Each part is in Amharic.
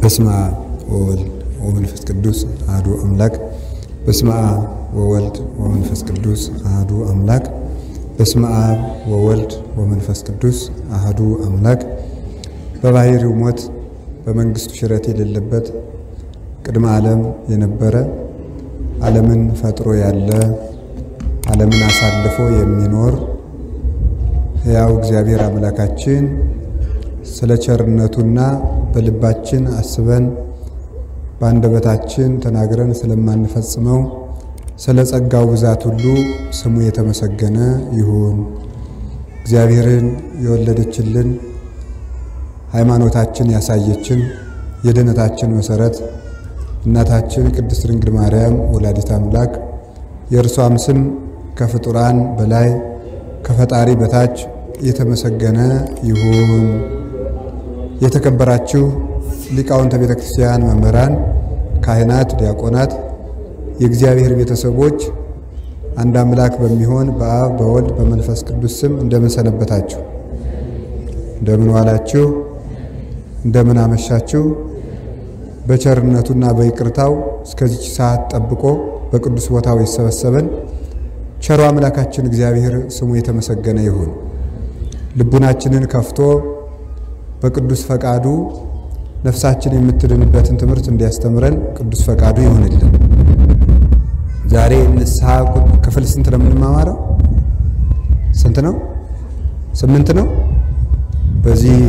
በስመ አብ ወወልድ ወመንፈስ ቅዱስ አሐዱ አምላክ። በስመ አብ ወወልድ ወመንፈስ ቅዱስ አሐዱ አምላክ። በስመ አብ ወወልድ ወመንፈስ ቅዱስ አሐዱ አምላክ። በባሕርዩ ሞት በመንግሥቱ ሽረት የሌለበት ቅድመ ዓለም የነበረ ዓለምን ፈጥሮ ያለ ዓለምን አሳልፎ የሚኖር ሕያው እግዚአብሔር አምላካችን ስለ ቸርነቱና በልባችን አስበን በአንደበታችን ተናግረን ስለማንፈጽመው ስለ ጸጋው ብዛት ሁሉ ስሙ የተመሰገነ ይሁን። እግዚአብሔርን የወለደችልን ሃይማኖታችን ያሳየችን የድኅነታችን መሠረት እናታችን ቅድስት ድንግል ማርያም ወላዲት አምላክ የእርሷም ስም ከፍጡራን በላይ ከፈጣሪ በታች የተመሰገነ ይሁን። የተከበራችሁ ሊቃውንተ ቤተ ክርስቲያን መምህራን፣ ካህናት፣ ዲያቆናት፣ የእግዚአብሔር ቤተሰቦች አንድ አምላክ በሚሆን በአብ በወልድ በመንፈስ ቅዱስ ስም እንደምን ሰነበታችሁ? እንደምን ዋላችሁ? እንደምን አመሻችሁ? በቸርነቱና በይቅርታው እስከዚች ሰዓት ጠብቆ በቅዱስ ቦታው የሰበሰበን ቸሮ አምላካችን እግዚአብሔር ስሙ የተመሰገነ ይሁን። ልቡናችንን ከፍቶ በቅዱስ ፈቃዱ ነፍሳችን የምትድንበትን ትምህርት እንዲያስተምረን ቅዱስ ፈቃዱ ይሆንልን። ዛሬ ንስሐ ክፍል ስንት ነው የምንማማረው? ስንት ነው? ስምንት ነው። በዚህ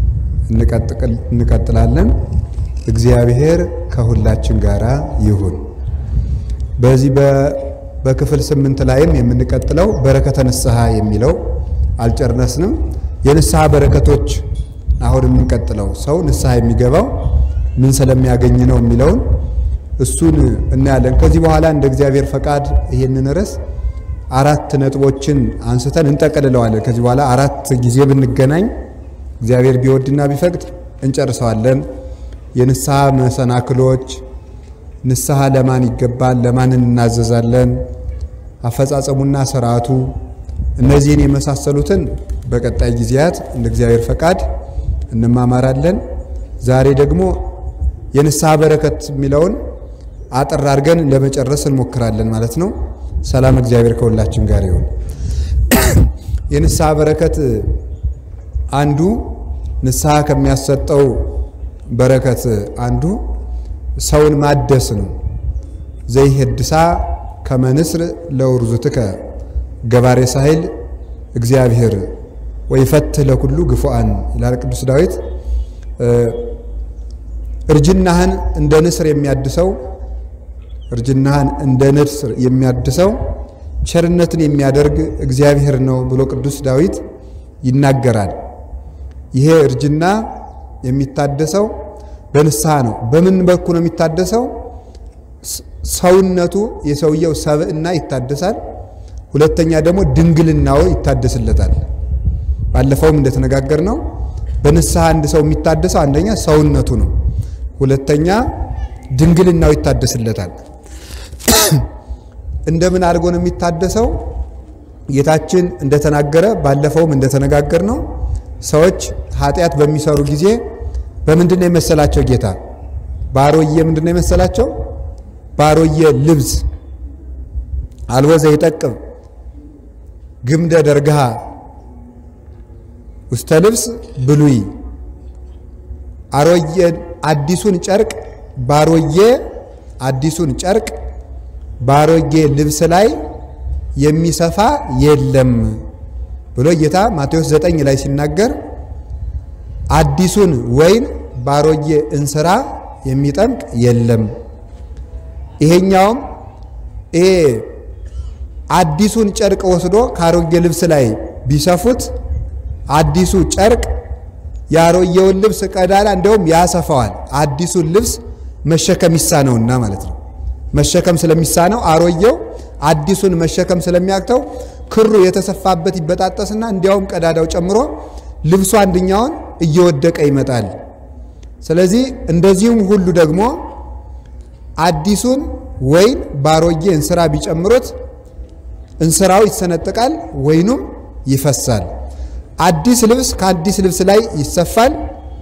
እንቀጥላለን። እግዚአብሔር ከሁላችን ጋራ ይሁን። በዚህ በክፍል ስምንት ላይም የምንቀጥለው በረከተ ንስሐ የሚለው አልጨረስንም። የንስሐ በረከቶች አሁን የምንቀጥለው ሰው ንስሐ የሚገባው ምን ስለሚያገኝ ነው የሚለውን እሱን እናያለን። ከዚህ በኋላ እንደ እግዚአብሔር ፈቃድ ይሄንን ርዕስ አራት ነጥቦችን አንስተን እንጠቀልለዋለን። ከዚህ በኋላ አራት ጊዜ ብንገናኝ እግዚአብሔር ቢወድና ቢፈቅድ እንጨርሰዋለን። የንስሐ መሰናክሎች፣ ንስሐ ለማን ይገባል፣ ለማን እናዘዛለን፣ አፈጻጸሙና ስርዓቱ፣ እነዚህን የመሳሰሉትን በቀጣይ ጊዜያት እንደ እግዚአብሔር ፈቃድ እንማማራለን። ዛሬ ደግሞ የንስሐ በረከት የሚለውን አጠር አድርገን ለመጨረስ እንሞክራለን ማለት ነው። ሰላም እግዚአብሔር ከሁላችን ጋር ይሁን። የንስሐ በረከት አንዱ ንስሐ ከሚያሰጠው በረከት አንዱ ሰውን ማደስ ነው። ዘይሄድሳ ከመንስር ለውርዙትከ ገባሬ ሳይል እግዚአብሔር ወይፈትህ ለኩሉ ግፉአን ይላል ቅዱስ ዳዊት። እርጅናህን እንደ ንስር የሚያድሰው እርጅናህን እንደ ንስር የሚያድሰው ቸርነትን የሚያደርግ እግዚአብሔር ነው ብሎ ቅዱስ ዳዊት ይናገራል። ይሄ እርጅና የሚታደሰው በንስሐ ነው። በምን በኩል ነው የሚታደሰው? ሰውነቱ የሰውየው ሰብዕና ይታደሳል። ሁለተኛ ደግሞ ድንግልናው ይታደስለታል። ባለፈውም እንደተነጋገር ነው በንስሐ አንድ ሰው የሚታደሰው አንደኛ ሰውነቱ ነው፣ ሁለተኛ ድንግልናው ይታደስለታል። እንደምን አድርጎ ነው የሚታደሰው? ጌታችን እንደተናገረ ባለፈውም እንደተነጋገር ነው ሰዎች ኃጢአት በሚሰሩ ጊዜ በምንድን ነው የመሰላቸው? ጌታ ባሮዬ ምንድን ነው የመሰላቸው? ባሮዬ ልብስ አልቦ ዘይጠቅም ግምደ ደርግሃ ውስተ ልብስ ብሉይ አሮዬ አዲሱን ጨርቅ ባሮዬ አዲሱን ጨርቅ ባሮጌ ልብስ ላይ የሚሰፋ የለም ብሎ ጌታ ማቴዎስ ዘጠኝ ላይ ሲናገር አዲሱን ወይን ባሮጌ እንስራ የሚጠምቅ የለም። ይሄኛውም ይሄ አዲሱን ጨርቅ ወስዶ ከአሮጌ ልብስ ላይ ቢሰፉት አዲሱ ጨርቅ የአሮጌውን ልብስ ቀዳዳ እንደውም ያሰፋዋል። አዲሱን ልብስ መሸከም ይሳነውና ማለት ነው። መሸከም ስለሚሳነው አሮጌው አዲሱን መሸከም ስለሚያቅተው ክሩ የተሰፋበት ይበጣጠስና እንዲያውም ቀዳዳው ጨምሮ ልብሱ አንደኛውን እየወደቀ ይመጣል። ስለዚህ እንደዚሁም ሁሉ ደግሞ አዲሱን ወይን ባሮጌ እንስራ ቢጨምሩት እንስራው ይሰነጠቃል፣ ወይኑም ይፈሳል። አዲስ ልብስ ከአዲስ ልብስ ላይ ይሰፋል፣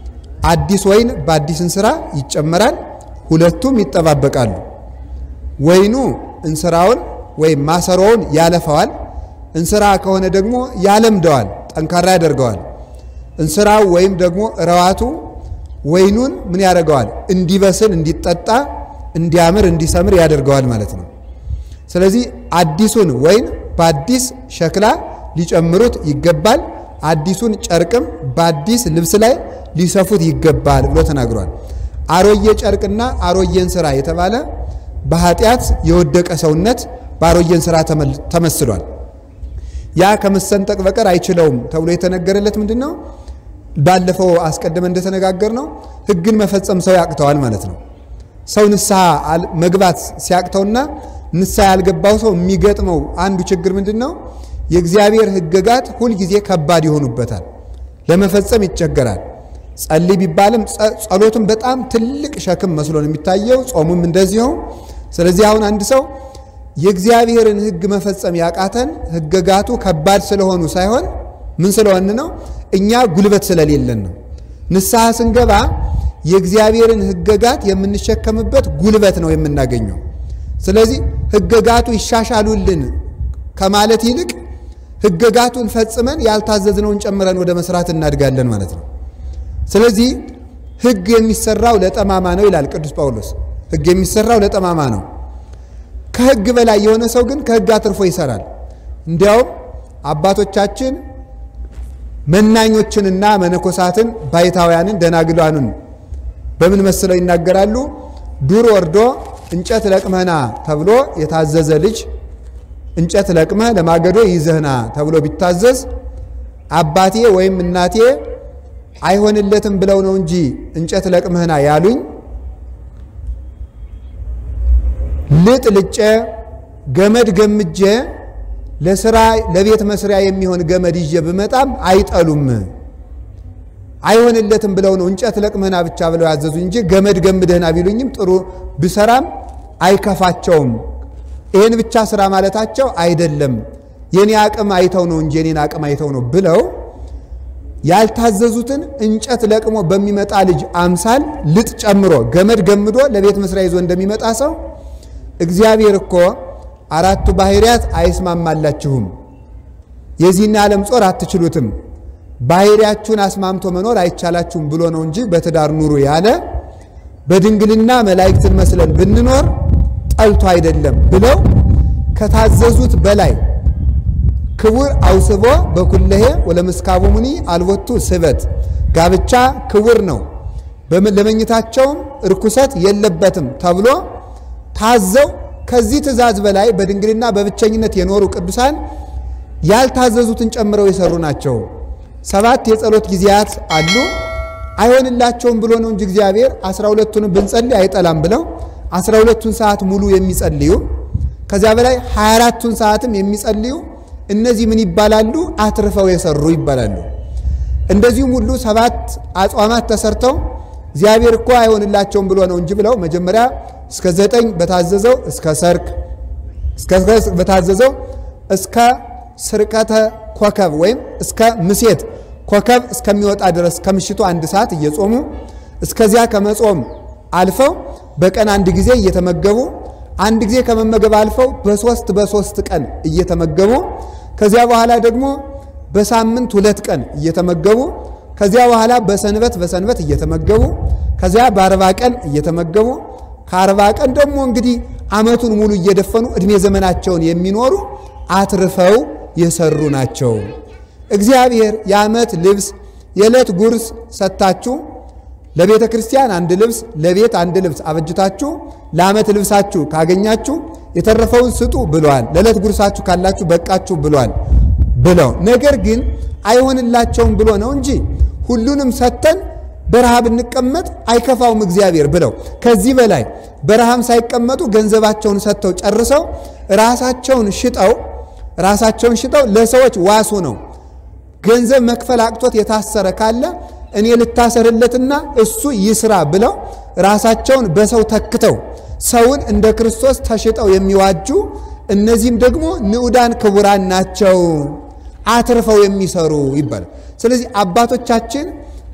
አዲስ ወይን በአዲስ እንስራ ይጨመራል፣ ሁለቱም ይጠባበቃሉ። ወይኑ እንስራውን ወይም ማሰሮውን ያለፈዋል፣ እንስራ ከሆነ ደግሞ ያለምደዋል፣ ጠንካራ ያደርገዋል። እንስራው ወይም ደግሞ ረዋቱ ወይኑን ምን ያደርገዋል? እንዲበስል፣ እንዲጠጣ፣ እንዲያምር፣ እንዲሰምር ያደርገዋል ማለት ነው። ስለዚህ አዲሱን ወይን በአዲስ ሸክላ ሊጨምሩት ይገባል። አዲሱን ጨርቅም በአዲስ ልብስ ላይ ሊሰፉት ይገባል ብሎ ተናግሯል። አሮጌ ጨርቅና አሮጌ እንስራ የተባለ በኃጢአት የወደቀ ሰውነት በአሮጌ እንስራ ተመስሏል። ያ ከመሰንጠቅ በቀር አይችለውም ተብሎ የተነገረለት ምንድን ነው? ባለፈው አስቀድመን እንደተነጋገር ነው ሕግን መፈጸም ሰው ያቅተዋል ማለት ነው። ሰው ንስሐ መግባት ሲያቅተውና ንስሐ ያልገባው ሰው የሚገጥመው አንዱ ችግር ምንድን ነው? የእግዚአብሔር ሕግጋት ሁልጊዜ ከባድ ይሆኑበታል፣ ለመፈጸም ይቸገራል። ጸልይ ቢባልም ጸሎቱም በጣም ትልቅ ሸክም መስሎ ነው የሚታየው፣ ጾሙም እንደዚሁ። ስለዚህ አሁን አንድ ሰው የእግዚአብሔርን ሕግ መፈጸም ያቃተን ሕግጋቱ ከባድ ስለሆኑ ሳይሆን ምን ስለሆን ነው? እኛ ጉልበት ስለሌለን ነው። ንስሐ ስንገባ የእግዚአብሔርን ሕግጋት የምንሸከምበት ጉልበት ነው የምናገኘው። ስለዚህ ሕግጋቱ ይሻሻሉልን ከማለት ይልቅ ሕግጋቱን ፈጽመን ያልታዘዝነውን ጨምረን ወደ መስራት እናድጋለን ማለት ነው። ስለዚህ ሕግ የሚሰራው ለጠማማ ነው ይላል ቅዱስ ጳውሎስ። ሕግ የሚሰራው ለጠማማ ነው። ከሕግ በላይ የሆነ ሰው ግን ከሕግ አትርፎ ይሰራል። እንዲያውም አባቶቻችን መናኞችንና መነኮሳትን ባይታውያንን ደናግሏንን በምን መስለው ይናገራሉ? ዱር ወርዶ እንጨት ለቅመህና ተብሎ የታዘዘ ልጅ እንጨት ለቅመህ ለማገዶ ይዘህና ተብሎ ቢታዘዝ አባቴ ወይም እናቴ አይሆንለትም ብለው ነው እንጂ እንጨት ለቅመህና ያሉኝ ልጥ ልጬ ገመድ ገምጄ ለስራ ለቤት መስሪያ የሚሆን ገመድ ይዤ ብመጣም አይጠሉም። አይሆንለትም ብለው ነው እንጨት ለቅመህና ብቻ ብለው ያዘዙኝ እንጂ ገመድ ገምደህና ቢሉኝም ጥሩ ብሰራም አይከፋቸውም። ይህን ብቻ ስራ ማለታቸው አይደለም። የኔ አቅም አይተው ነው እንጂ የኔን አቅም አይተው ነው ብለው ያልታዘዙትን እንጨት ለቅሞ በሚመጣ ልጅ አምሳል ልጥ ጨምሮ ገመድ ገምዶ ለቤት መስሪያ ይዞ እንደሚመጣ ሰው እግዚአብሔር እኮ አራቱ ባህርያት አይስማማላችሁም፣ የዚህን ዓለም ጾር አትችሉትም፣ ባህርያችሁን አስማምቶ መኖር አይቻላችሁም ብሎ ነው እንጂ በትዳር ኑሩ ያለ በድንግልና መላእክትን መስለን ብንኖር ጠልቶ አይደለም ብለው ከታዘዙት በላይ ክቡር አውስቦ በኩለሄ ወለመስካቡ ሙኒ አልቦቱ ስበት ጋብቻ ክቡር ነው፣ ለመኝታቸውም እርኩሰት የለበትም ተብሎ ታዘው ከዚህ ትእዛዝ በላይ በድንግልና በብቸኝነት የኖሩ ቅዱሳን ያልታዘዙትን ጨምረው የሰሩ ናቸው። ሰባት የጸሎት ጊዜያት አሉ። አይሆንላቸውም ብሎ ነው እንጂ እግዚአብሔር አስራ ሁለቱንም ብንጸልይ አይጠላም ብለው አስራ ሁለቱን ሰዓት ሙሉ የሚጸልዩ ከዚያ በላይ ሀያ አራቱን ሰዓትም የሚጸልዩ እነዚህ ምን ይባላሉ? አትርፈው የሰሩ ይባላሉ። እንደዚሁም ሁሉ ሰባት አጽዋማት ተሰርተው እግዚአብሔር እኮ አይሆንላቸውም ብሎ ነው እንጂ ብለው መጀመሪያ እስከ ዘጠኝ በታዘዘው እስከ ሰርክ እስከ በታዘዘው እስከ ስርቀተ ኮከብ ወይም እስከ ምሴት ኮከብ እስከሚወጣ ድረስ ከምሽቱ አንድ ሰዓት እየጾሙ እስከዚያ ከመጾም አልፈው በቀን አንድ ጊዜ እየተመገቡ አንድ ጊዜ ከመመገብ አልፈው በሶስት በሶስት ቀን እየተመገቡ ከዚያ በኋላ ደግሞ በሳምንት ሁለት ቀን እየተመገቡ ከዚያ በኋላ በሰንበት በሰንበት እየተመገቡ ከዚያ በአርባ ቀን እየተመገቡ ከአርባ ቀን ደግሞ እንግዲህ ዓመቱን ሙሉ እየደፈኑ ዕድሜ ዘመናቸውን የሚኖሩ አትርፈው የሰሩ ናቸው። እግዚአብሔር የዓመት ልብስ የዕለት ጉርስ ሰጥታችሁ ለቤተ ክርስቲያን አንድ ልብስ ለቤት አንድ ልብስ አበጅታችሁ ለዓመት ልብሳችሁ ካገኛችሁ የተረፈውን ስጡ ብሏል። ለዕለት ጉርሳችሁ ካላችሁ በቃችሁ ብሏል ብለው ነገር ግን አይሆንላቸውም ብሎ ነው እንጂ ሁሉንም ሰጥተን በረሃብ እንቀመጥ አይከፋውም እግዚአብሔር ብለው ከዚህ በላይ በረሃም ሳይቀመጡ ገንዘባቸውን ሰጥተው ጨርሰው ራሳቸውን ሽጠው ራሳቸውን ሽጠው ለሰዎች ዋሱ ነው። ገንዘብ መክፈል አቅቶት የታሰረ ካለ እኔ ልታሰርለትና እሱ ይስራ ብለው ራሳቸውን በሰው ተክተው ሰውን እንደ ክርስቶስ ተሽጠው የሚዋጁ እነዚህም ደግሞ ንዑዳን ክቡራን ናቸው፣ አትርፈው የሚሰሩ ይባላል። ስለዚህ አባቶቻችን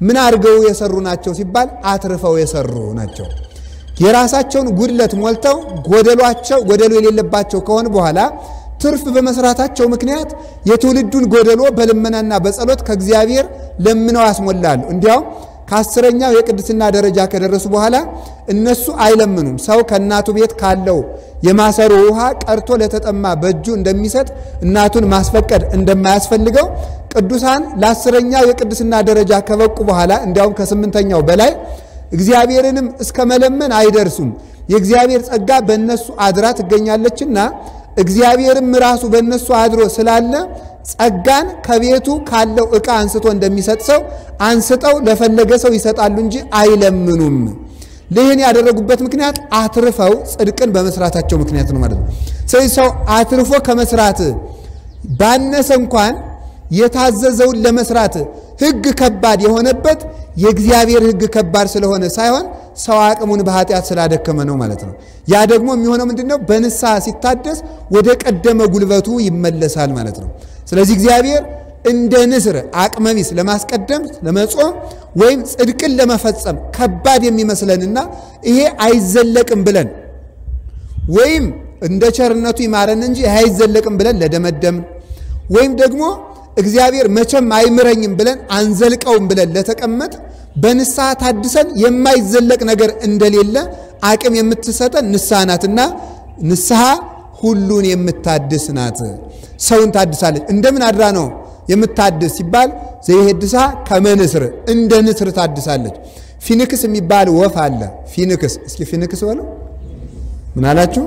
ምን አድርገው የሰሩ ናቸው ሲባል አትርፈው የሰሩ ናቸው። የራሳቸውን ጉድለት ሞልተው ጎደሏቸው ጎደሎ የሌለባቸው ከሆነ በኋላ ትርፍ በመስራታቸው ምክንያት የትውልዱን ጎደሎ በልመናና በጸሎት ከእግዚአብሔር ለምነው ያስሞላሉ። እንዲያውም ከአስረኛው የቅድስና ደረጃ ከደረሱ በኋላ እነሱ አይለምኑም። ሰው ከእናቱ ቤት ካለው የማሰሮ ውሃ ቀርቶ ለተጠማ በእጁ እንደሚሰጥ እናቱን ማስፈቀድ እንደማያስፈልገው ቅዱሳን ለአስረኛው የቅድስና ደረጃ ከበቁ በኋላ እንዲያውም ከስምንተኛው በላይ እግዚአብሔርንም እስከ መለመን አይደርሱም። የእግዚአብሔር ጸጋ በእነሱ አድራ ትገኛለችና እግዚአብሔርም ራሱ በእነሱ አድሮ ስላለ ጸጋን ከቤቱ ካለው ዕቃ አንስቶ እንደሚሰጥ ሰው አንስተው ለፈለገ ሰው ይሰጣሉ እንጂ አይለምኑም። ይህን ያደረጉበት ምክንያት አትርፈው ጽድቅን በመስራታቸው ምክንያት ነው ማለት ነው። ስለዚህ ሰው አትርፎ ከመስራት ባነሰ እንኳን የታዘዘውን ለመስራት ሕግ ከባድ የሆነበት የእግዚአብሔር ሕግ ከባድ ስለሆነ ሳይሆን ሰው አቅሙን በኃጢአት ስላደከመ ነው ማለት ነው። ያ ደግሞ የሚሆነው ምንድን ነው? በንስሐ ሲታደስ ወደ ቀደመ ጉልበቱ ይመለሳል ማለት ነው። ስለዚህ እግዚአብሔር እንደ ንስር አቅመቢስ ለማስቀደም ለመጾም ወይም ጽድቅን ለመፈጸም ከባድ የሚመስለንና ይሄ አይዘለቅም ብለን ወይም እንደ ቸርነቱ ይማረን እንጂ ይሄ አይዘለቅም ብለን ለደመደምን ወይም ደግሞ እግዚአብሔር መቼም አይምረኝም ብለን አንዘልቀውም ብለን ለተቀመጥ በንስሐ ታድሰን የማይዘለቅ ነገር እንደሌለ አቅም የምትሰጠን ንስሐ ናትና ንስሐ ሁሉን የምታድስ ናት። ሰውን ታድሳለች። እንደምን አድራ ነው የምታድስ ሲባል ዘይሄድሳ ከመንስር እንደ ንስር ታድሳለች። ፊንክስ የሚባል ወፍ አለ። ፊንክስ እስኪ ፊንክስ በለው ምን አላችሁ?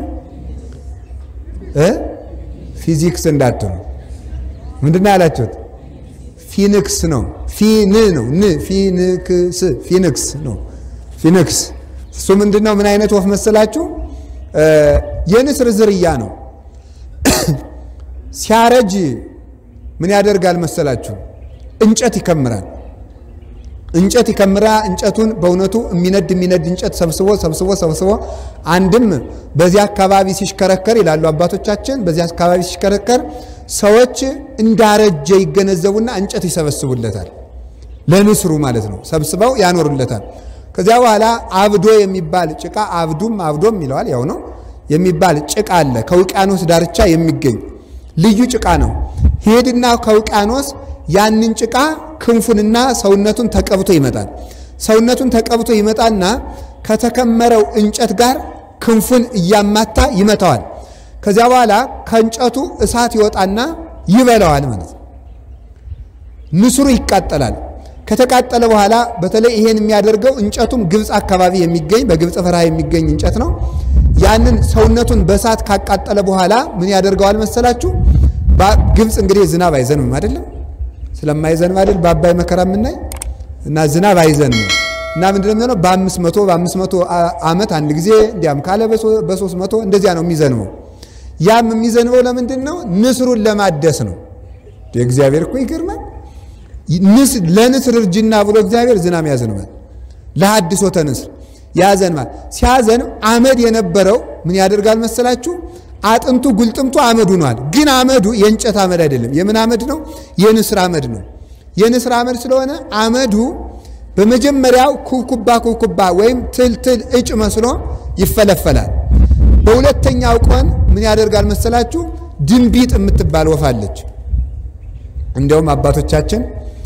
ፊዚክስ እንዳትሉ ምንድን ያላችሁት? ፊንክስ ነው። ፊን ነው ን ፊንክስ ፊንክስ ነው። ፊንክስ እሱ ምንድን ነው? ምን አይነት ወፍ መሰላችሁ? የንስር ዝርያ ነው። ሲያረጅ ምን ያደርጋል መሰላችሁ? እንጨት ይከምራል። እንጨት ይከምራ እንጨቱን በእውነቱ የሚነድ የሚነድ እንጨት ሰብስቦ ሰብስቦ ሰብስቦ አንድም በዚህ አካባቢ ሲሽከረከር ይላሉ አባቶቻችን፣ በዚህ አካባቢ ሲሽከረከር ሰዎች እንዳረጀ ይገነዘቡና እንጨት ይሰበስቡለታል። ለንስሩ ማለት ነው። ሰብስበው ያኖሩለታል። ከዚያ በኋላ አብዶ የሚባል ጭቃ አብዱም አብዶም ይለዋል ያው ነው የሚባል ጭቃ አለ። ከውቅያኖስ ዳርቻ የሚገኝ ልዩ ጭቃ ነው። ሄድና ከውቅያኖስ ያንን ጭቃ ክንፉንና ሰውነቱን ተቀብቶ ይመጣል። ሰውነቱን ተቀብቶ ይመጣና ከተከመረው እንጨት ጋር ክንፉን እያማታ ይመታዋል። ከዚያ በኋላ ከእንጨቱ እሳት ይወጣና ይበላዋል ማለት ነው። ንስሩ ይቃጠላል። ከተቃጠለ በኋላ በተለይ ይሄን የሚያደርገው እንጨቱም ግብፅ አካባቢ የሚገኝ በግብፅ በረሃ የሚገኝ እንጨት ነው። ያንን ሰውነቱን በእሳት ካቃጠለ በኋላ ምን ያደርገዋል መሰላችሁ? ግብፅ እንግዲህ ዝናብ አይዘንብም አይደለም፣ ስለማይዘንብ አይደል በአባይ መከራ የምናይ እና ዝናብ አይዘንብም እና ምንድን ነው የሚሆነው? በአምስት መቶ በአምስት መቶ ዓመት አንድ ጊዜ እንዲያም ካለ በሶስት መቶ እንደዚያ ነው የሚዘንበው። ያም የሚዘንበው ለምንድን ነው? ንስሩን ለማደስ ነው። እግዚአብሔር እኮ ይገርማል። ለንስር እርጅና ብሎ እግዚአብሔር ዝናብ ያዘንባል። ለሐድሶተ ንስር ያዘንባል። ሲያዘንብ አመድ የነበረው ምን ያደርጋል መሰላችሁ? አጥንቱ ጉልጥምቱ አመድ ሆኗል። ግን አመዱ የእንጨት አመድ አይደለም። የምን አመድ ነው? የንስር አመድ ነው። የንስር አመድ ስለሆነ አመዱ በመጀመሪያው ኩብኩባ ኩብኩባ ወይም ትልትል እጭ መስሎ ይፈለፈላል። በሁለተኛው ቀን ምን ያደርጋል መሰላችሁ? ድንቢጥ የምትባል ወፍ አለች። እንዲያውም አባቶቻችን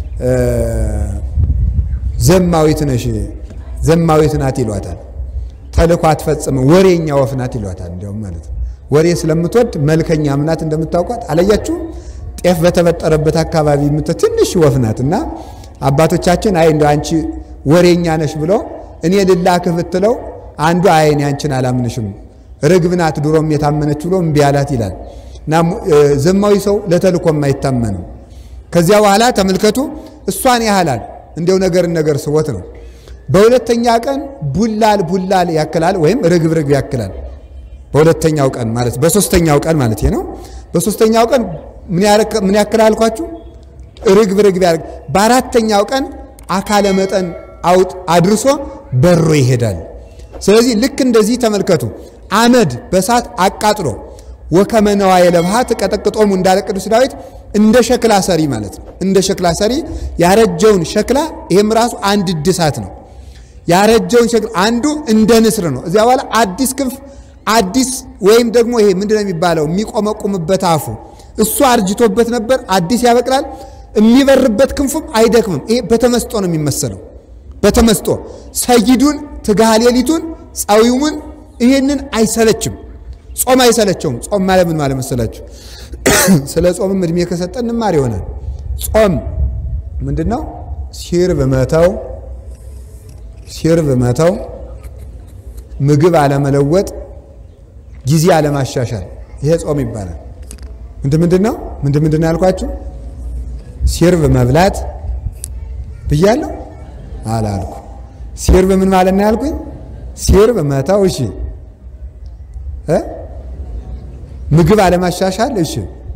ዘማዊት ነሽ ዘማዊት ናት ይሏታል። ተልኮ አትፈጽምም ወሬኛ ወፍ ናት ይሏታል። እንዲያውም ማለት ነው ወሬ ስለምትወድ መልከኛም ናት እንደምታውቋት አለያችሁም። ጤፍ በተበጠረበት አካባቢ የምት ትንሽ ወፍ ናት እና አባቶቻችን አይ እንደ አንቺ ወሬኛ ነሽ ብሎ እኔ ልላክህ ብትለው አንዱ አይ እኔ አንቺን አላምንሽም ርግብ ናት ድሮም የታመነች ብሎ እምቢ አላት ይላል እና ዘማዊ ሰው ለተልኮም አይታመንም። ከዚያ በኋላ ተመልከቱ እሷን ያህላል እንዲያው ነገር ነገር ስቦት ነው። በሁለተኛ ቀን ቡላል ቡላል ያክላል ወይም ርግብ ርግብ ያክላል። በሁለተኛው ቀን ማለት በሶስተኛው ቀን ማለት ነው። በሶስተኛው ቀን ምን ያክላል አልኳችሁ? ርግብ ርግብ ያደርግ። በአራተኛው ቀን አካለ መጠን አውጥ አድርሶ በሮ ይሄዳል። ስለዚህ ልክ እንደዚህ ተመልከቱ። አመድ በሳት አቃጥሎ ወከመ ነዋየ ለብሃ ትቀጠቅጦሙ እንዳለ ቅዱስ ዳዊት እንደ ሸክላ ሰሪ ማለት ነው። እንደ ሸክላ ሰሪ ያረጀውን ሸክላ ይሄም ራሱ አንድ እድሳት ነው። ያረጀውን ሸክላ አንዱ እንደ ንስር ነው። እዚያ በኋላ አዲስ ክንፍ አዲስ ወይም ደግሞ ይሄ ምንድነው የሚባለው የሚቆመቁምበት አፉ እሱ አርጅቶበት ነበር፣ አዲስ ያበቅላል። የሚበርበት ክንፉም አይደክምም። ይሄ በተመስጦ ነው የሚመሰለው። በተመስጦ ሰይዱን ትጋሃ ሌሊቱን ጻዊሙን ይሄንን አይሰለችም። ጾም አይሰለቸውም። ጾም ማለት ምን ማለት መሰላችሁ? ስለ ጾምም እድሜ ከሰጠን እንማር ይሆናል። ጾም ምንድን ነው? ሲርብ መተው፣ ሲርብ መተው፣ ምግብ አለመለወጥ፣ ጊዜ አለማሻሻል፣ ይሄ ጾም ይባላል። ምንድን ምንድን ነው? ምንድን ምንድን ነው ያልኳችሁ? ሲርብ መብላት ብያለሁ አላልኩ። ሲርብ ምን ማለት ነው ያልኩኝ? ሲርብ መተው፣ እሺ እ ምግብ አለማሻሻል፣ እሺ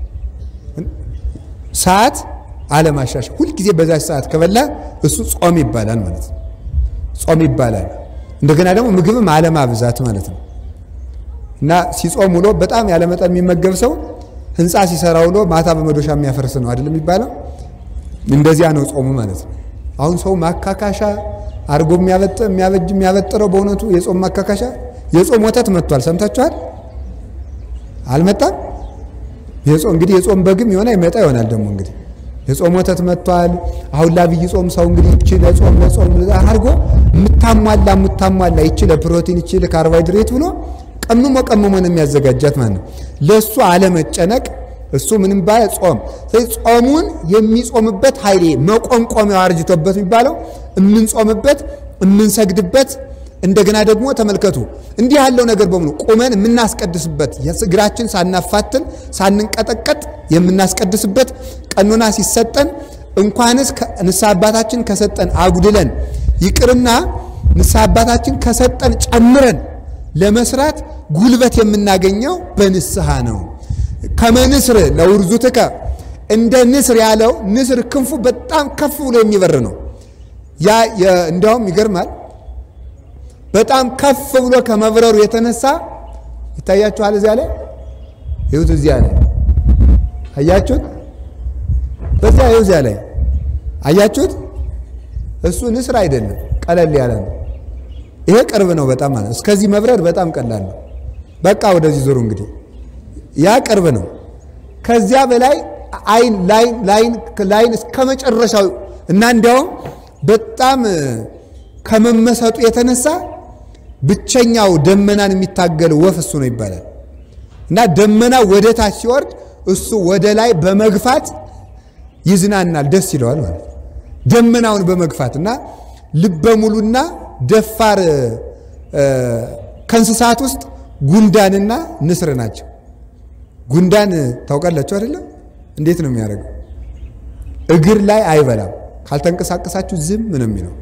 ሰዓት አለማሻሻል። ሁልጊዜ በዛች ሰዓት ከበላ እሱ ጾም ይባላል ማለት ነው። ጾም ይባላል። እንደገና ደግሞ ምግብም አለማብዛት ማለት ነው። እና ሲጾም ውሎ በጣም ያለመጠን የሚመገብ ሰው ህንፃ ሲሰራ ውሎ ማታ በመዶሻ የሚያፈርስ ነው አይደለም የሚባለው? እንደዚያ ነው ጾሙ ማለት ነው። አሁን ሰው ማካካሻ አድርጎ የሚያበጥ የሚያበጅ የሚያበጥረው በእውነቱ የጾም ማካካሻ የጾም ወተት መጥቷል። ሰምታችኋል? አልመጣም? የጾም እንግዲህ የጾም በግም የሆነ ይመጣ ይሆናል ደግሞ እንግዲህ የጾም ወተት መጥቷል። አሁን ለአብይ ጾም ሰው እንግዲህ ይቺ ለጾም ለጾም አድርጎ የምታሟላ የምታሟላ ይቺ ለፕሮቲን ይቺ ለካርቦሃይድሬት ብሎ ቀምሞ ቀምሞ ነው የሚያዘጋጃት ማለት ነው። ለእሱ አለመጨነቅ እሱ ምንም ባለ ጾም ስለዚህ ጾሙን የሚጾምበት ኃይሌ መቆምቆሚያው አርጅቶበት የሚባለው የምንጾምበት የምንሰግድበት እንደገና ደግሞ ተመልከቱ እንዲህ ያለው ነገር በሙሉ ቁመን የምናስቀድስበት እግራችን ሳናፋትን ሳንንቀጠቀጥ የምናስቀድስበት ቀኖና ሲሰጠን እንኳንስ ንስሐ አባታችን ከሰጠን አጉድለን ይቅርና ንስሐ አባታችን ከሰጠን ጨምረን ለመስራት ጉልበት የምናገኘው በንስሐ ነው። ከመንስር ለውርዙትከ እንደ ንስር ያለው ንስር ክንፉ በጣም ከፍ ብሎ የሚበር ነው። ያ እንዲያውም ይገርማል። በጣም ከፍ ብሎ ከመብረሩ የተነሳ ይታያችኋል። እዚያ ላይ ይሁት እዚያ ላይ አያችሁት? በዚያ ይሁ እዚያ ላይ አያችሁት? እሱ ንስር አይደለም፣ ቀለል ያለ ነው። ይሄ ቅርብ ነው በጣም ማለት እስከዚህ መብረር በጣም ቀላል ነው። በቃ ወደዚህ ዞሩ እንግዲህ ያ ቅርብ ነው። ከዚያ በላይ አይን ላይን ላይን ላይን እስከ መጨረሻው እና እንዲያውም በጣም ከመመሰጡ የተነሳ ብቸኛው ደመናን የሚታገል ወፍ እሱ ነው ይባላል። እና ደመና ወደ ታች ሲወርድ እሱ ወደ ላይ በመግፋት ይዝናናል፣ ደስ ይለዋል ማለት ነው። ደመናውን በመግፋት እና ልበ ሙሉና ደፋር ከእንስሳት ውስጥ ጉንዳንና ንስር ናቸው። ጉንዳን ታውቃላችሁ አይደለም? እንዴት ነው የሚያደርገው? እግር ላይ አይበላም። ካልተንቀሳቀሳችሁ ዝም ነው የሚለው።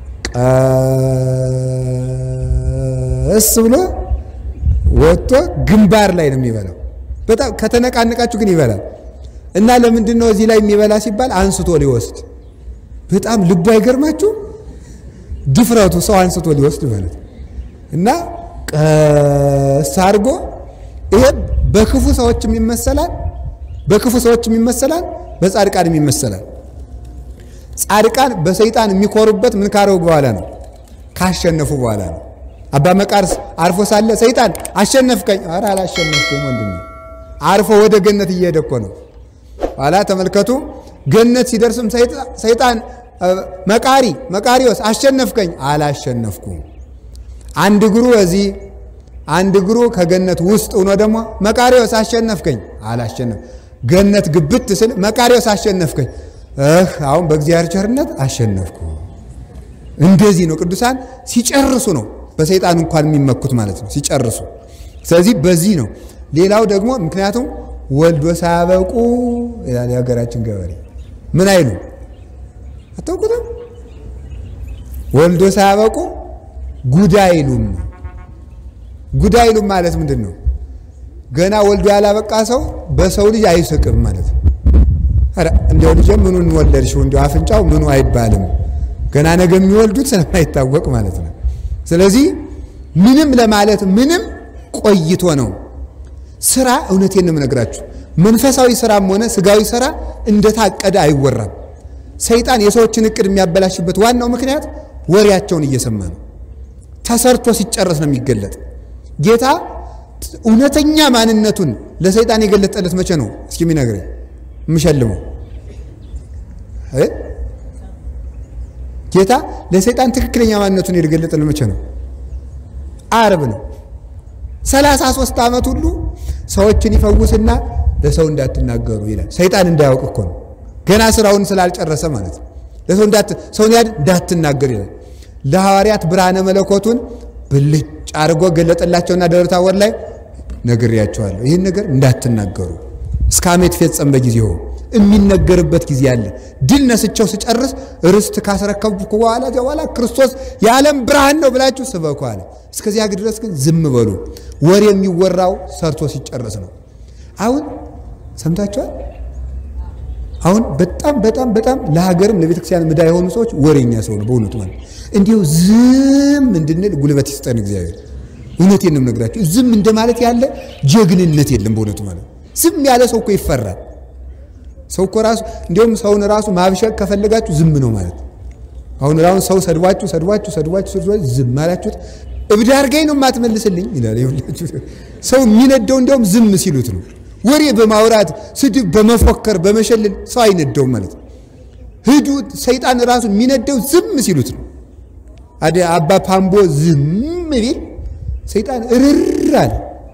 ቀስ ብሎ ወጥቶ ግንባር ላይ ነው የሚበላው። በጣም ከተነቃነቃችሁ ግን ይበላል። እና ለምንድን ነው እዚህ ላይ የሚበላ ሲባል አንስቶ ሊወስድ። በጣም ልቡ አይገርማችሁ? ድፍረቱ ሰው አንስቶ ሊወስድ ማለት እና ቀስ አድርጎ ይሄ በክፉ ሰዎችም ይመሰላል፣ በክፉ ሰዎችም ይመሰላል፣ በጻድቃንም ይመሰላል። ጻድቃን በሰይጣን የሚኮሩበት ምን ካረው በኋላ ነው? ካሸነፉ በኋላ ነው። አባ መቃርስ አርፎ ሳለ ሰይጣን አሸነፍከኝ። ኧረ አላሸነፍኩም ወንድሜ፣ አርፎ ወደ ገነት እየሄደ እኮ ነው። ኋላ ተመልከቱ፣ ገነት ሲደርስም ሰይጣን መቃሪ መቃሪዎስ አሸነፍከኝ። አላሸነፍኩም። አንድ እግሩ እዚህ አንድ እግሩ ከገነት ውስጥ ሆኖ ደግሞ መቃሪዎስ አሸነፍከኝ። አላሸነፍ ገነት ግብት ስል መቃሪዎስ አሸነፍከኝ። እህ አሁን በእግዚአብሔር ቸርነት አሸነፍኩ። እንደዚህ ነው ቅዱሳን ሲጨርሱ ነው በሰይጣን እንኳን የሚመኩት ማለት ነው ሲጨርሱ። ስለዚህ በዚህ ነው። ሌላው ደግሞ ምክንያቱም ወልዶ ሳያበቁ ይላል የሀገራችን ገበሬ ምን አይሉ አታውቁትም? ወልዶ ሳያበቁ ጉድ አይሉም። ጉድ አይሉም ማለት ምንድን ነው? ገና ወልዶ ያላበቃ ሰው በሰው ልጅ አይስቅም ማለት ነው። ኧረ እንዲያው ልጄ ምኑን ወለድሽው እንዲያው አፍንጫው ምኑ አይባልም። ገና ነገ የሚወልዱት ስለማይታወቅ ማለት ነው። ስለዚህ ምንም ለማለት ምንም ቆይቶ ነው። ስራ እውነቴን ነው የምነግራችሁ፣ መንፈሳዊ ስራም ሆነ ስጋዊ ስራ እንደታቀደ አይወራም። ሰይጣን የሰዎችን እቅድ የሚያበላሽበት ዋናው ምክንያት ወሬያቸውን እየሰማ ነው። ተሰርቶ ሲጨረስ ነው የሚገለጥ። ጌታ እውነተኛ ማንነቱን ለሰይጣን የገለጠለት መቼ ነው? እስኪ የሚነግረኝ የምሸልመው ጌታ ለሰይጣን ትክክለኛ ማንነቱን የገለጠለት መቼ ነው? ዓርብ ነው። ሰላሳ ሶስት ዓመት ሁሉ ሰዎችን ይፈውስና ለሰው እንዳትናገሩ ይላል። ሰይጣን እንዳያውቅ እኮ ነው። ገና ስራውን ስላልጨረሰ ማለት ነው። ለሰው ሰውን ያድ እንዳትናገር ይላል። ለሐዋርያት ብርሃነ መለኮቱን ብልጭ አድርጎ ገለጠላቸውና ደብረ ታቦር ላይ ነግሬያቸዋለሁ፣ ይህን ነገር እንዳትናገሩ እስከ ዓመት ይፈጸም በጊዜው የሚነገርበት ጊዜ አለ። ድል ነስቸው ስጨርስ ርስት ካስረከብኩ በኋላ በኋላ ክርስቶስ የዓለም ብርሃን ነው ብላችሁ ስበኩ አለ። እስከዚያ ድረስ ግን ዝም በሉ። ወሬ የሚወራው ሰርቶ ሲጨርስ ነው። አሁን ሰምታችኋል። አሁን በጣም በጣም በጣም ለሀገርም ለቤተ ክርስቲያን ምዳ የሆኑ ሰዎች ወሬኛ ሰው ነው በእውነቱ ማለት እንዲሁ ዝም እንድንል ጉልበት ይስጠን እግዚአብሔር። እውነቴን ነው የምነግራችሁ። ዝም እንደማለት ያለ ጀግንነት የለም በእውነቱ ማለት ዝም ያለ ሰው እኮ ይፈራል። ሰው እኮ ራሱ እንዲሁም ሰውን ራሱ ማብሸቅ ከፈለጋችሁ ዝም ነው ማለት። አሁን ራሁን ሰው ሰድቧችሁ ሰድቧችሁ ሰድቧችሁ ሰድቧችሁ ዝም አላችሁት፣ እብድ አድርገኝ ነው የማትመልስልኝ ይላል። ይኸውላችሁ ሰው የሚነደው እንዲያውም ዝም ሲሉት ነው። ወሬ በማውራት ስድብ በመፎከር በመሸለል ሰው አይነደውም ማለት ነው። ሂዱ ሰይጣን ራሱ የሚነደው ዝም ሲሉት ነው። አደ አባ ፓምቦ ዝም ቢል ሰይጣን እርር አለ።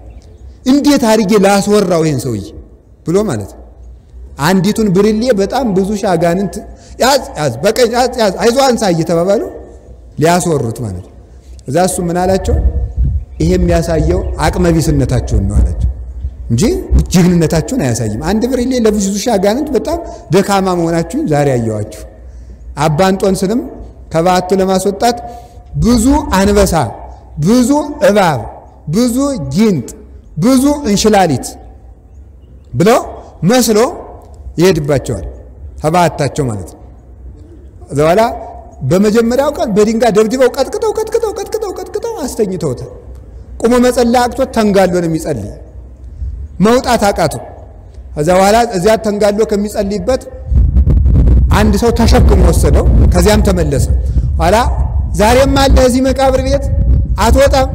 እንዴት አድርጌ ላስወራው ይሄን ሰውዬ ብሎ ማለት ነው። አንዲቱን ብርሌ በጣም ብዙ ሺህ አጋንንት ያዝ ያዝ በቀኝ ያዝ ያዝ አይዞህ አንሳ እየተባባሉ ሊያስወሩት ማለት ነው። እዛ እሱ ምን አላቸው? ይሄ የሚያሳየው አቅመቢስነታቸውን ነው አላቸው እንጂ ጀግንነታችሁን አያሳይም። አንድ ብርሌ ለብዙ ሺህ አጋንንት በጣም ደካማ መሆናችሁን ዛሬ አየዋችሁ። አባ እንጦንስንም ከበዓቱ ለማስወጣት ብዙ አንበሳ፣ ብዙ እባብ፣ ብዙ ጊንጥ፣ ብዙ እንሽላሊት ብለው መስሎ ይሄድባቸዋል ተባታቸው ማለት ነው። ከዛ በኋላ በመጀመሪያው ቀን በድንጋይ ደብድበው ቀጥቅጠው ቀጥቅጠው ቀጥቅጠው ቀጥቅጠው አስተኝተውታል። ቁሞ መጸለይ አቅቶት ተንጋሎ ነው የሚጸልይ መውጣት አቃቱ። ከዛ በኋላ እዚያ ተንጋሎ ከሚጸልይበት አንድ ሰው ተሸክሞ ወሰደው። ከዚያም ተመለሰ። ኋላ ዛሬም አለ እዚህ መቃብር ቤት አትወጣም።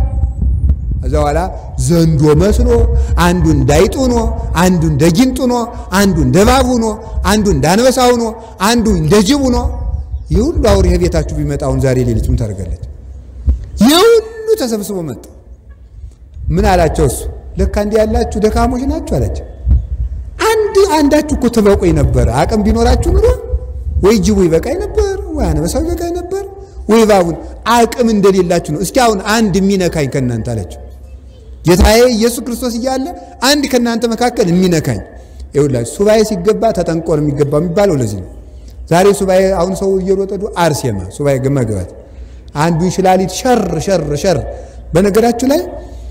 ከዛ በኋላ ዘንዶ መስሎ አንዱ እንዳይጥ ሆኖ አንዱ እንደ ጊንጥ ሆኖ አንዱ እንደ እባብ ሆኖ አንዱ እንደ አንበሳ ሆኖ አንዱ እንደ ጅብ ሆኖ ይህ ሁሉ አውሬ ቤታችሁ ቢመጣ አሁን ዛሬ ሌሊት ምን ታደርጋለች? ይህ ሁሉ ተሰብስቦ መጣ። ምን አላቸው? እሱ ለካ እንዲህ ያላችሁ ደካሞች ናችሁ አላቸው። አንድ አንዳችሁ እኮ ትበቁኝ ነበር። አቅም ቢኖራችሁ ኑሮ ወይ ጅቡ ይበቃኝ ነበር፣ ወይ አንበሳው ይበቃኝ ነበር፣ ወይ እባቡን አቅም እንደሌላችሁ ነው። እስኪ አሁን አንድ የሚነካኝ ከእናንተ አላቸው። ጌታዬ ኢየሱስ ክርስቶስ እያለ አንድ ከእናንተ መካከል የሚነካኝ ይኸውላችሁ፣ ሱባኤ ሲገባ ተጠንቆ ነው የሚገባው የሚባለው ለዚህ ነው። ዛሬ ሱባኤ አሁን ሰው እየሮጠዱ አርሴማ ሱባኤ መግባት አንዱ እንሽላሊት ሸር ሸር ሸር። በነገራችሁ ላይ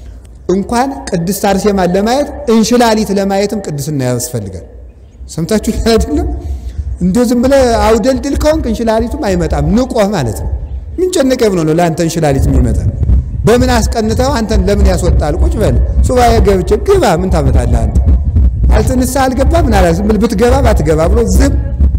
እንኳን ቅድስት አርሴማን ለማየት እንሽላሊት ለማየትም ቅድስና ያስፈልጋል። ሰምታችሁ አይደለም? እንደው ዝም ብለህ አውደልድል ከሆንክ እንሽላሊቱም አይመጣም። ንቆህ ማለት ነው። ምን ጨነቀ ብሎ ነው ለአንተ እንሽላሊት የሚመጣ? በምን አስቀንተው አንተን ለምን ያስወጣል? ቁጭ በል ሱባኤ ገብቼ ግባ። ምን ታመጣለህ አንተ? አልተንሳ አልገባ ምን አላ ዝም ብለህ ብትገባ ባትገባ ብሎ ዝም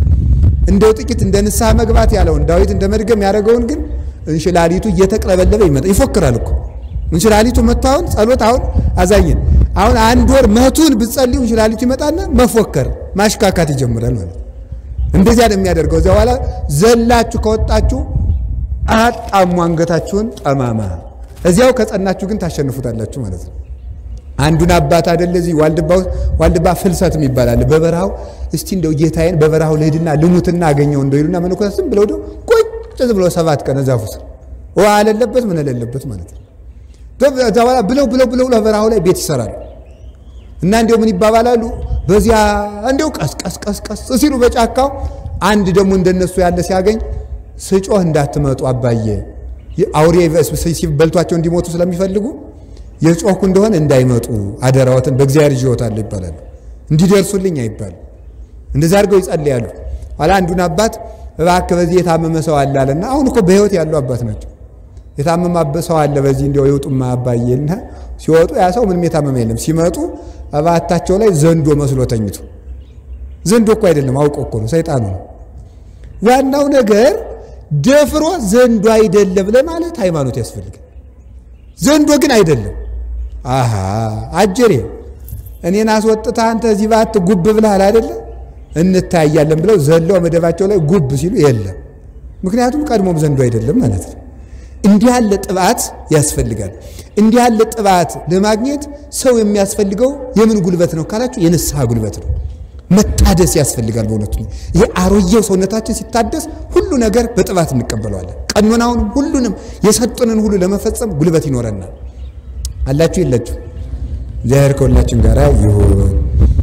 እንደው ጥቂት እንደ ንስሐ መግባት ያለውን ዳዊት እንደ መድገም ያደረገውን ግን እንሽላሊቱ እየተቅለበለበ ይመጣ ይፎክራል እኮ እንሽላሊቱ መጥቶ አሁን ጸሎት አሁን አዛኝን አሁን አንድ ወር መቱን ብትጸልዩ እንሽላሊቱ ይመጣና መፎከር ማሽካካት ይጀምራል ማለት እንደዚያ ነው የሚያደርገው። እዚያ በኋላ ዘላችሁ ከወጣችሁ አጣሙ አንገታችሁን ጠማማ፣ እዚያው ከጸናችሁ ግን ታሸንፉታላችሁ ማለት ነው። አንዱን አባት አይደለ እዚህ ዋልድባ ዋልድባ ፍልሰት ይባላል። በበረሃው እስቲ እንደው ጌታዬን በበረሃው ልሂድና ልሙትና አገኘው እንደው ይሉና መነኮሳት ዝም ብለው ደው ቁጭ ብለው ሰባት ቀን ዛፉ ስር ውሃ አለለበት ምን አለለበት ማለት ነው። ከዛ በኋላ ብለው ብለው ብለው በበረሃው ላይ ቤት ይሰራሉ። እና እንዲያው ምን ይባባላሉ? በዚያ እንዲያው ቀስ ቀስ ቀስ ቀስ ሲሉ በጫካው አንድ ደግሞ እንደነሱ ያለ ሲያገኝ ስጮህ እንዳትመጡ አባዬ አውሬ በልቷቸው እንዲሞቱ ስለሚፈልጉ የጮኩ እንደሆነ እንዳይመጡ አደራዎትን በእግዚአብሔር ይወታለሁ ይባላሉ። እንዲደርሱልኝ አይባሉ። እንደዛ አድርገው ይጸልያሉ። ኋላ አንዱን አባት እባክህ በዚህ የታመመ ሰው አለ አለና አሁን እኮ በሕይወት ያሉ አባት ናቸው። የታመማበት ሰው አለ። በዚህ እንዲያው ይውጡማ አባዬና ሲወጡ ያ ሰው ምንም የታመመ የለም። ሲመጡ እባታቸው ላይ ዘንዶ መስሎ ተኝቶ ዘንዶ እኮ አይደለም አውቆ እኮ ነው፣ ሰይጣኑ ነው። ዋናው ነገር ደፍሮ ዘንዶ አይደለም ለማለት ሃይማኖት ያስፈልጋል። ዘንዶ ግን አይደለም። አሃ አጀሬ እኔን አስወጥታ አንተ እዚህ ባት ጉብ ብለሃል አይደለ? እንታያለን ብለው ዘለው መደባቸው ላይ ጉብ ሲሉ የለም። ምክንያቱም ቀድሞም ዘንዶ አይደለም ማለት ነው። እንዲህ ያለ ጥባት ያስፈልጋል። እንዲህ ያለ ጥባት ለማግኘት ሰው የሚያስፈልገው የምን ጉልበት ነው ካላችሁ፣ የንስሐ ጉልበት ነው። መታደስ ያስፈልጋል። በእውነቱ ይሄ አሮጌው ሰውነታችን ሲታደስ ሁሉ ነገር በጥባት እንቀበለዋለን። ቀኖናውን ሁሉንም የሰጡንን ሁሉ ለመፈጸም ጉልበት ይኖረናል። አላችሁ የላችሁ? እግዚአብሔር ከሁላችን ጋር ይሁን።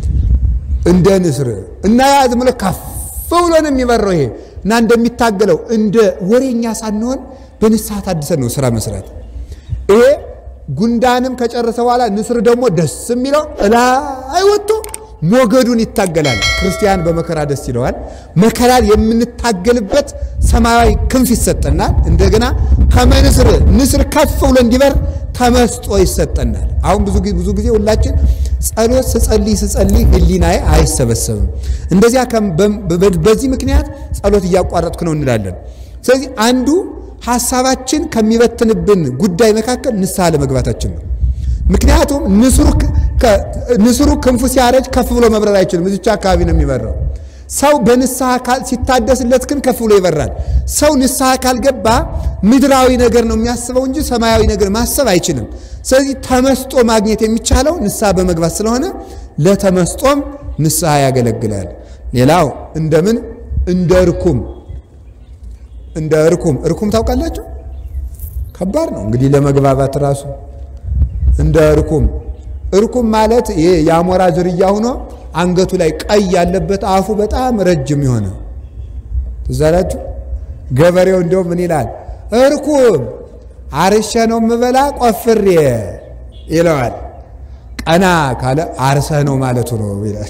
እንደ ንስር እና ያ ዝም ብሎ ከፍ ብሎ ነው የሚበረው ይሄ እና እንደሚታገለው እንደ ወሬኛ ሳንሆን በንስሐ ታድሰን ነው ስራ መስራት። ይሄ ጉንዳንም ከጨረሰ በኋላ ንስር ደግሞ ደስ የሚለው እላይ ወጥቶ ሞገዱን ይታገላል። ክርስቲያን በመከራ ደስ ይለዋል። መከራን የምንታገልበት ሰማያዊ ክንፍ ይሰጠናል። እንደገና ከመንስር ንስር ከፍ ብሎ እንዲበር ተመስጦ ይሰጠናል። አሁን ብዙ ብዙ ጊዜ ሁላችን ጸሎት ስጸልይ ስጸልይ ህሊናዬ አይሰበሰብም። እንደዚያ በዚህ ምክንያት ጸሎት እያቋረጥኩ ነው እንላለን። ስለዚህ አንዱ ሀሳባችን ከሚበትንብን ጉዳይ መካከል ንስሐ ለመግባታችን ነው። ምክንያቱም ንስሩ ክንፉ ሲያረጅ ከፍ ብሎ መብረር አይችልም። እዚቻ አካባቢ ነው የሚበረው። ሰው በንስሐ ሲታደስለት ግን ከፍ ብሎ ይበራል። ሰው ንስሐ ካልገባ ምድራዊ ነገር ነው የሚያስበው እንጂ ሰማያዊ ነገር ማሰብ አይችልም። ስለዚህ ተመስጦ ማግኘት የሚቻለው ንስሐ በመግባት ስለሆነ ለተመስጦም ንስሐ ያገለግላል። ሌላው እንደምን እንደ እርኩም እንደ እርኩም እርኩም ታውቃላችሁ? ከባድ ነው እንግዲህ ለመግባባት ራሱ እንደ እርኩም እርኩም ማለት ይሄ የአሞራ ዝርያ ሆኖ አንገቱ ላይ ቀይ ያለበት አፉ በጣም ረጅም የሆነ ትዝ አላችሁ? ገበሬው እንዲያው ምን ይላል? እርኩም አርሸ ነው የምበላ ቆፍሬ ይለዋል። ቀና ካለ አርሰህ ነው ማለቱ ነው ይላል።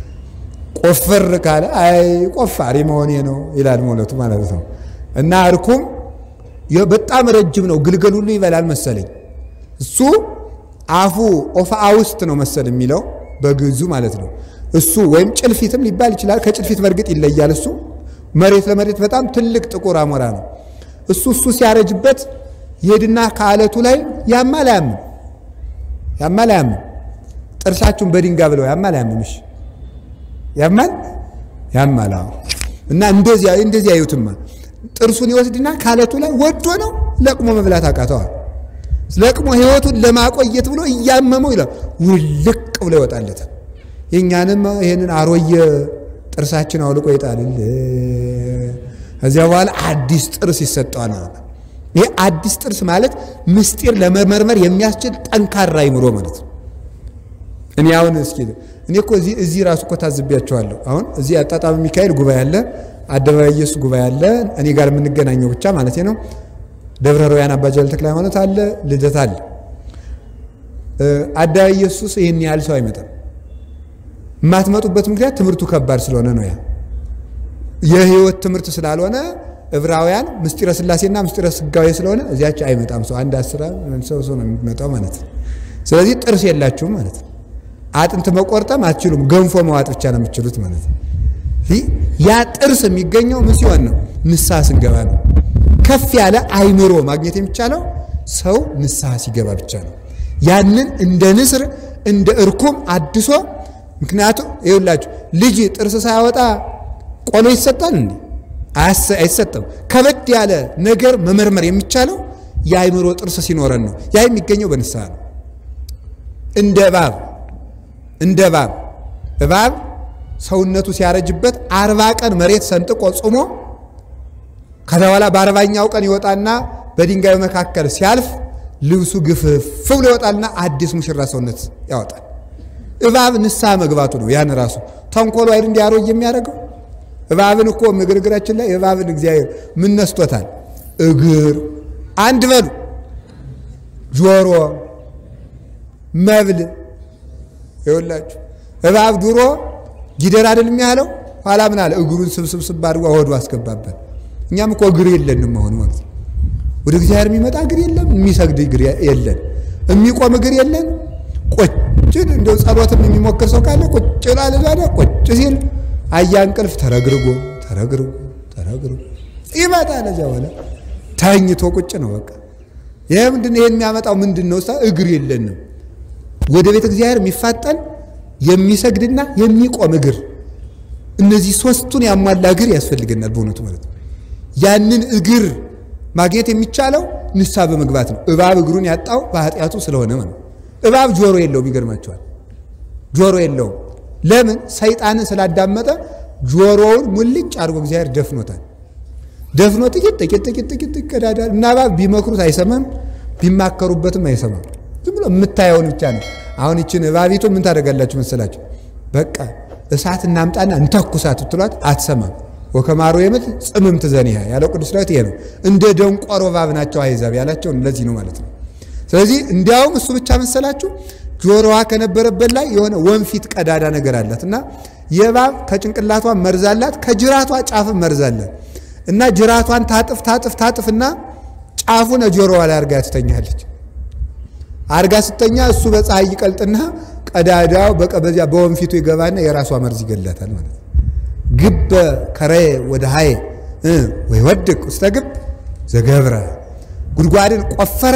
ቆፍር ካለ አይ ቆፋሪ መሆኔ ነው ይላል ማለቱ ማለት ነው። እና እርኩም በጣም ረጅም ነው። ግልገል ሁሉ ይበላል መሰለኝ እሱ አፉ ኦፋአ ውስጥ ነው መሰል የሚለው በግዙ ማለት ነው። እሱ ወይም ጭልፊትም ሊባል ይችላል። ከጭልፊት በእርግጥ ይለያል። እሱ መሬት ለመሬት በጣም ትልቅ ጥቁር አሞራ ነው። እሱ እሱ ሲያረጅበት ይሄድና ከአለቱ ላይ ያማል አያምም፣ ያማል አያምም። ጥርሳችሁን በድንጋይ ብለው ያማል አያምም። እሺ ያማል ያማል። አዎ። እና እንደዚያ እንደዚያ አዩትማ ጥርሱን ይወስድና ከአለቱ ላይ ወዶ ነው ለቅሞ መብላት አቃተዋል። ለቅሞ ህይወቱን ለማቆየት ብሎ እያመመው ይላል ውልቅ ብሎ ይወጣለታል። የእኛንም ይህንን አሮየ ጥርሳችን አውልቆ ይጣልል። ከዚያ በኋላ አዲስ ጥርስ ይሰጠዋል። ይህ አዲስ ጥርስ ማለት ምስጢር ለመመርመር የሚያስችል ጠንካራ አይምሮ ማለት ነው። እኔ አሁን እስኪ እኔ እኮ እዚህ ራሱ እኮ ታዝቢያቸዋለሁ። አሁን እዚህ አጣጣሚ ሚካኤል ጉባኤ አለ፣ አደባባይ ኢየሱስ ጉባኤ አለ፣ እኔ ጋር የምንገናኘው ብቻ ማለት ነው። ደብረ ሮያን አባ ጃል ተክለ ሃይማኖት አለ፣ ልደት አለ። አደባባይ ኢየሱስ ይህን ያህል ሰው አይመጣም። የማትመጡበት ምክንያት ትምህርቱ ከባድ ስለሆነ ነው። ያ የህይወት ትምህርት ስላልሆነ ዕብራውያን ምስጢረ ስላሴና ምስጢረ ስጋዌ ስለሆነ እዚያች አይመጣም ሰው አንድ አስራ ሰው ሰው ነው የሚመጣው ማለት ነው። ስለዚህ ጥርስ የላችሁም ማለት ነው። አጥንት መቆርጠም አትችሉም። ገንፎ መዋጥ ብቻ ነው የምትችሉት ማለት ነው። ያ ጥርስ የሚገኘው ምን ሲሆን ነው? ንስሐ ስንገባ ነው። ከፍ ያለ አይምሮ ማግኘት የሚቻለው ሰው ንስሐ ሲገባ ብቻ ነው። ያንን እንደ ንስር እንደ እርኩም አድሶ ምክንያቱም ይኸውላችሁ ልጅ ጥርስ ሳያወጣ ቆሎ ይሰጣል እንዴ? አይሰጥም። ከበድ ያለ ነገር መመርመር የሚቻለው የአይምሮ ጥርስ ሲኖረን ነው። ያ የሚገኘው በንስሐ ነው። እንደ እባብ እንደ እባብ እባብ ሰውነቱ ሲያረጅበት አርባ ቀን መሬት ሰንጥቆ ጾሞ ከዛ በኋላ በአርባኛው ቀን ይወጣና በድንጋዩ መካከል ሲያልፍ ልብሱ ግፍፍ ብሎ ይወጣልና አዲስ ሙሽራ ሰውነት ያወጣል። እባብ ንስሐ መግባቱ ነው። ያን ራሱ ተንኮሉ አይደል እንዲያሮጅ የሚያደርገው እባብን እኮ ምግርግራችን ላይ እባብን እግዚአብሔር ምን ነስቶታል? እግር አንድ በሉ ጆሮ መብል ይኸውላችሁ እባብ ድሮ ጊደር አይደል የሚያለው ኋላ ምን አለ? እግሩን ስብስብስብ አድርጎ ሆዱ አስገባበት። እኛም እኮ እግር የለንም አሁን ማለት ነው። ወደ እግዚአብሔር የሚመጣ እግር የለም፣ የሚሰግድ እግር የለን፣ የሚቆም እግር የለን። ቁጭ እንደው ጸሎትም የሚሞክር ሰው ካለ ቁጭ ላለ ዛሬ ቁጭ ሲል አያ እንቅልፍ ተረግርጎ ተረግርጎ ተረግርጎ ይመጣል። እዚያ በኋላ ተኝቶ ቁጭ ነው በቃ። ይሄ ምንድን ነው? ይሄን የሚያመጣው ምንድን ነው? እግር የለንም። ወደ ቤተ እግዚአብሔር የሚፋጠን የሚሰግድና የሚቆም እግር እነዚህ ሶስቱን ያሟላ እግር ያስፈልገናል። በእውነቱ ማለት ነው። ያንን እግር ማግኘት የሚቻለው ንስሐ በመግባት ነው። እባብ እግሩን ያጣው በኃጢአቱ ስለሆነ ነው። እባብ ጆሮ የለውም። ይገርማቸዋል። ጆሮ የለውም። ለምን? ሰይጣንን ስላዳመጠ ጆሮውን ሙልጭ አድርጎ እግዚአብሔር ደፍኖታል። ደፍኖ ጥቂት ጥቂት ጥቂት ጥቂት ይቀዳዳል እና እባብ ቢመክሩት አይሰማም፣ ቢማከሩበትም አይሰማም። ዝም ብሎ የምታየውን ብቻ ነው። አሁን ይችን እባቢቱ ምን ታደርጋላችሁ መሰላችሁ? በቃ እሳት እናምጣና እንተኩሳት ብትሏት አትሰማም። ወከማሮ የምት ጽምምት ዘኒሃ ያለው ቅዱስ ዳዊት ይሄ ነው። እንደ ደንቆሮ እባብ ናቸው አሕዛብ ያላቸው ለዚህ ነው ማለት ነው። ስለዚህ እንዲያውም እሱ ብቻ መሰላችሁ ጆሮዋ ከነበረበት ላይ የሆነ ወንፊት ቀዳዳ ነገር አላት እና የእባብ ከጭንቅላቷ መርዛላት ከጅራቷ ጫፍም መርዛላት እና ጅራቷን ታጥፍ ታጥፍ ታጥፍና ጫፉን ጆሮዋ ላይ አርጋ ትተኛለች። አርጋ ስተኛ እሱ በፀሐይ ይቀልጥና ቀዳዳው በቀበዚያ በወንፊቱ ይገባና የራሷ መርዝ ይገላታል ማለት ነው። ግበ ከረየ ወደ ሀየ ወይ ወድቅ ውስተ ግብ ዘገብረ ጉድጓድን ቆፈረ፣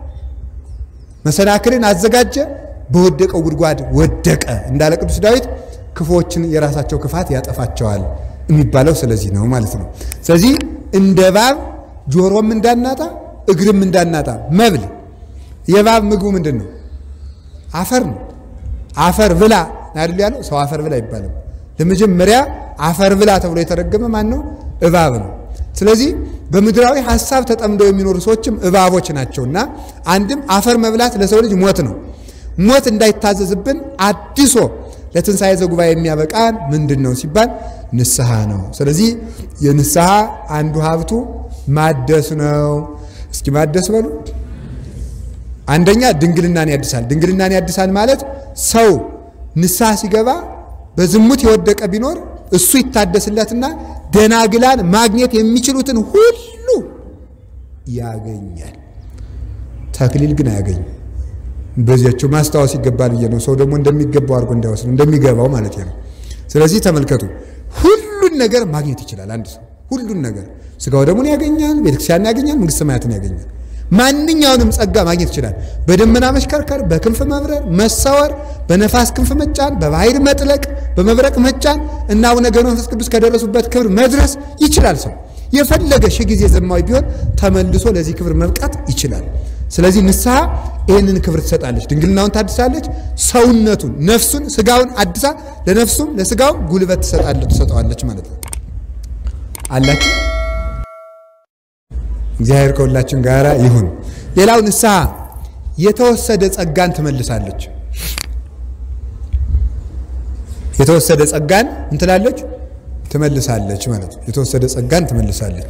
መሰናክልን አዘጋጀ፣ በወደቀው ጉድጓድ ወደቀ እንዳለ ቅዱስ ዳዊት ክፉዎችን የራሳቸው ክፋት ያጠፋቸዋል የሚባለው ስለዚህ ነው ማለት ነው። ስለዚህ እንደ እባብ ጆሮም እንዳናጣ እግርም እንዳናጣ መብል የእባብ ምግቡ ምንድን ነው? አፈር ነው። አፈር ብላ አይደል ያለው ሰው አፈር ብላ ይባላል። ለመጀመሪያ አፈር ብላ ተብሎ የተረገመ ማን ነው? እባብ ነው። ስለዚህ በምድራዊ ሀሳብ ተጠምደው የሚኖሩ ሰዎችም እባቦች ናቸውና አንድም አፈር መብላት ለሰው ልጅ ሞት ነው። ሞት እንዳይታዘዝብን አዲሶ ለትንሣኤ ዘጉባኤ የሚያበቃን ምንድን ነው ሲባል ንስሐ ነው። ስለዚህ የንስሐ አንዱ ሀብቱ ማደስ ነው። እስኪ ማደስ በሉ። አንደኛ ድንግልናን ያድሳል። ድንግልናን ያድሳል ማለት ሰው ንስሐ ሲገባ በዝሙት የወደቀ ቢኖር እሱ ይታደስለትና ደናግላን ማግኘት የሚችሉትን ሁሉ ያገኛል። ተክሊል ግን አያገኝም። በዚያቸው ማስታወስ ይገባል ብዬ ነው። ሰው ደግሞ እንደሚገባው አድርጎ እንዳይወስድ እንደሚገባው ማለት ነው። ስለዚህ ተመልከቱ፣ ሁሉን ነገር ማግኘት ይችላል አንድ ሰው ሁሉን ነገር ስጋው ደሙን ያገኛል፣ ቤተክርስቲያንን ያገኛል፣ መንግስተ ሰማያትን ያገኛል። ማንኛውንም ጸጋ ማግኘት ይችላል። በደመና መሽከርከር፣ በክንፍ መብረር፣ መሰወር፣ በነፋስ ክንፍ መጫን፣ በባህር መጥለቅ፣ በመብረቅ መጫን እና አቡነ ገብረ መንፈስ ቅዱስ ከደረሱበት ክብር መድረስ ይችላል። ሰው የፈለገ ሺህ ጊዜ ዘማዊ ቢሆን ተመልሶ ለዚህ ክብር መብቃት ይችላል። ስለዚህ ንስሐ ይህንን ክብር ትሰጣለች። ድንግልናውን ታድሳለች። ሰውነቱን፣ ነፍሱን፣ ስጋውን አድሳ ለነፍሱም ለስጋውም ጉልበት ትሰጣለች ትሰጠዋለች ማለት ነው። አላችሁ እግዚአብሔር ከሁላችን ጋር ይሁን። ሌላው ንስሐ የተወሰደ ጸጋን ትመልሳለች። የተወሰደ ጸጋን እንትላለች ትመልሳለች ማለት ነው። የተወሰደ ጸጋን ትመልሳለች።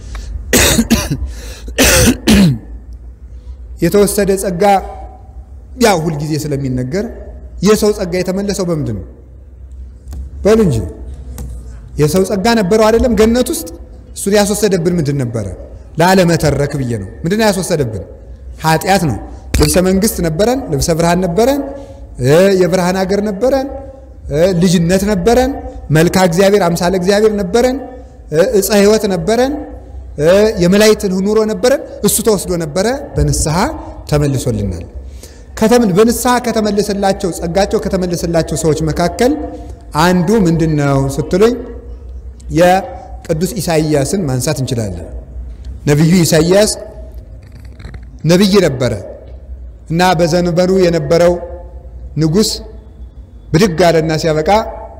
የተወሰደ ጸጋ ያው ሁልጊዜ ስለሚነገር የሰው ጸጋ የተመለሰው በምንድን ነው? በሉ እንጂ የሰው ጸጋ ነበረው አይደለም ገነት ውስጥ እሱን ያስወሰደብን ምንድን ነበረ? ላለመተረክ ብዬ ነው። ምንድን ነው ያስወሰደብን? ኃጢአት ነው። ልብሰ መንግስት ነበረን፣ ልብሰ ብርሃን ነበረን፣ የብርሃን ሀገር ነበረን፣ ልጅነት ነበረን፣ መልካ እግዚአብሔር አምሳለ እግዚአብሔር ነበረን፣ እፀ ሕይወት ነበረን፣ የመላእክትን ኑሮ ነበረን። እሱ ተወስዶ ነበረ፣ በንስሐ ተመልሶልናል። በንስሐ ከተመለሰላቸው ጸጋቸው ከተመለሰላቸው ሰዎች መካከል አንዱ ምንድን ነው ስትሉኝ የቅዱስ ኢሳይያስን ማንሳት እንችላለን። ነቢዩ ኢሳይያስ ነቢይ ነበረ እና በዘንበሩ የነበረው ንጉሥ ብድግ አለና ሲያበቃ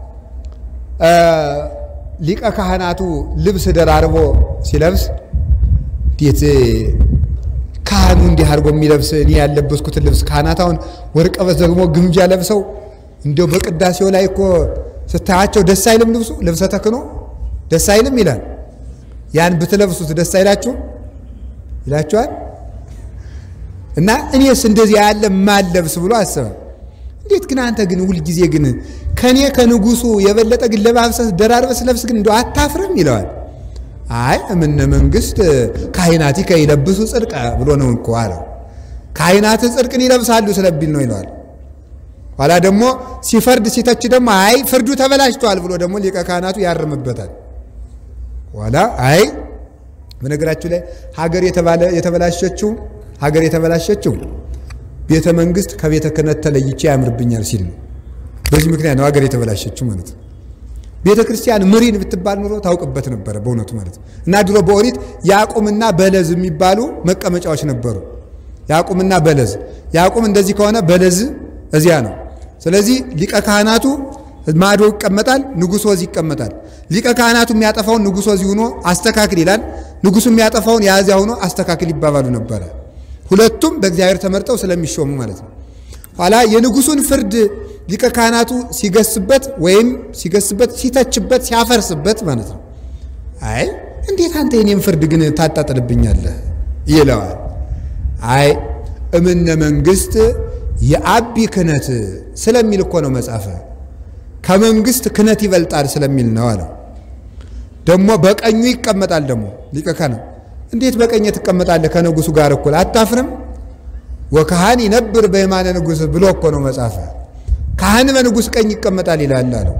ሊቀ ካህናቱ ልብስ ደራርቦ ሲለብስ እንዴት ካህኑ እንዲህ አድርጎ የሚለብስ እኔ ያለበስኩትን ልብስ ካህናት አሁን ወርቀ በስ ደግሞ ግምጃ ለብሰው እንዲያው በቅዳሴው ላይ እኮ ስታያቸው ደስ አይልም? ልብሱ ልብሰ ተክኖ ደስ አይልም ይላል። ያን ብትለብሱት ደስ አይላችሁ ይላችኋል። እና እኔስ እንደዚህ ያለ ማለብስ ብሎ አሰበ። እንዴት ግን አንተ ግን ሁልጊዜ ግን ከኔ ከንጉሱ የበለጠ ግን ለባብሰስ ደራርበስ ለብስ ግን እንደው አታፍርም ይለዋል። አይ እምነ መንግስት ካህናቲ ከይለብሱ ጽድቀ ብሎ ነው እኮ አለው። ካህናት ጽድቅን ይለብሳሉ ስለቢል ነው ይለዋል። ኋላ ደግሞ ሲፈርድ ሲተች ደግሞ አይ ፍርዱ ተበላሽቷል ብሎ ደግሞ ሊቀ ካህናቱ ያርምበታል። ኋላ አይ በነገራችሁ ላይ ሀገር የተበላሸችው ሀገር የተበላሸችው ቤተ መንግስት ከቤተ ክህነት ተለይቼ ያምርብኛል ሲል ነው። በዚህ ምክንያት ነው ሀገር የተበላሸችው ማለት ነው። ቤተ ክርስቲያን ምሪን ብትባል ኑሮ ታውቅበት ነበረ በእውነቱ ማለት ነው። እና ድሮ በኦሪት ያዕቁምና በለዝ የሚባሉ መቀመጫዎች ነበሩ። ያዕቁምና በለዝ ያዕቁም እንደዚህ ከሆነ በለዝ እዚያ ነው። ስለዚህ ሊቀ ካህናቱ ማዶ ይቀመጣል፣ ንጉሥ ወዝ ይቀመጣል። ሊቀ ካህናቱ የሚያጠፋውን ንጉሥ ወዝ ሆኖ አስተካክል ይላል፣ ንጉሱ የሚያጠፋውን የያዚያ ሆኖ አስተካክል ይባባሉ ነበረ። ሁለቱም በእግዚአብሔር ተመርጠው ስለሚሾሙ ማለት ነው። ኋላ የንጉሱን ፍርድ ሊቀ ካህናቱ ሲገስበት ወይም ሲገስበት፣ ሲተችበት፣ ሲያፈርስበት ማለት ነው። አይ እንዴት አንተ የኔም ፍርድ ግን ታጣጥልብኛለህ ይለዋል። አይ እምነ መንግስት የአቢ ክህነት ስለሚል እኮ ነው መጻፈ ከመንግስት ክህነት ይበልጣል ስለሚል ነው አለው። ደግሞ በቀኙ ይቀመጣል። ደግሞ ሊቀ ካህናት እንዴት በቀኝ ትቀመጣለህ ከንጉሱ ጋር እኩል አታፍርም? ወካህን ይነብር በየማነ ንጉሥ ብሎ እኮ ነው መጻፈ ካህን በንጉሥ ቀኝ ይቀመጣል ይላል አለው።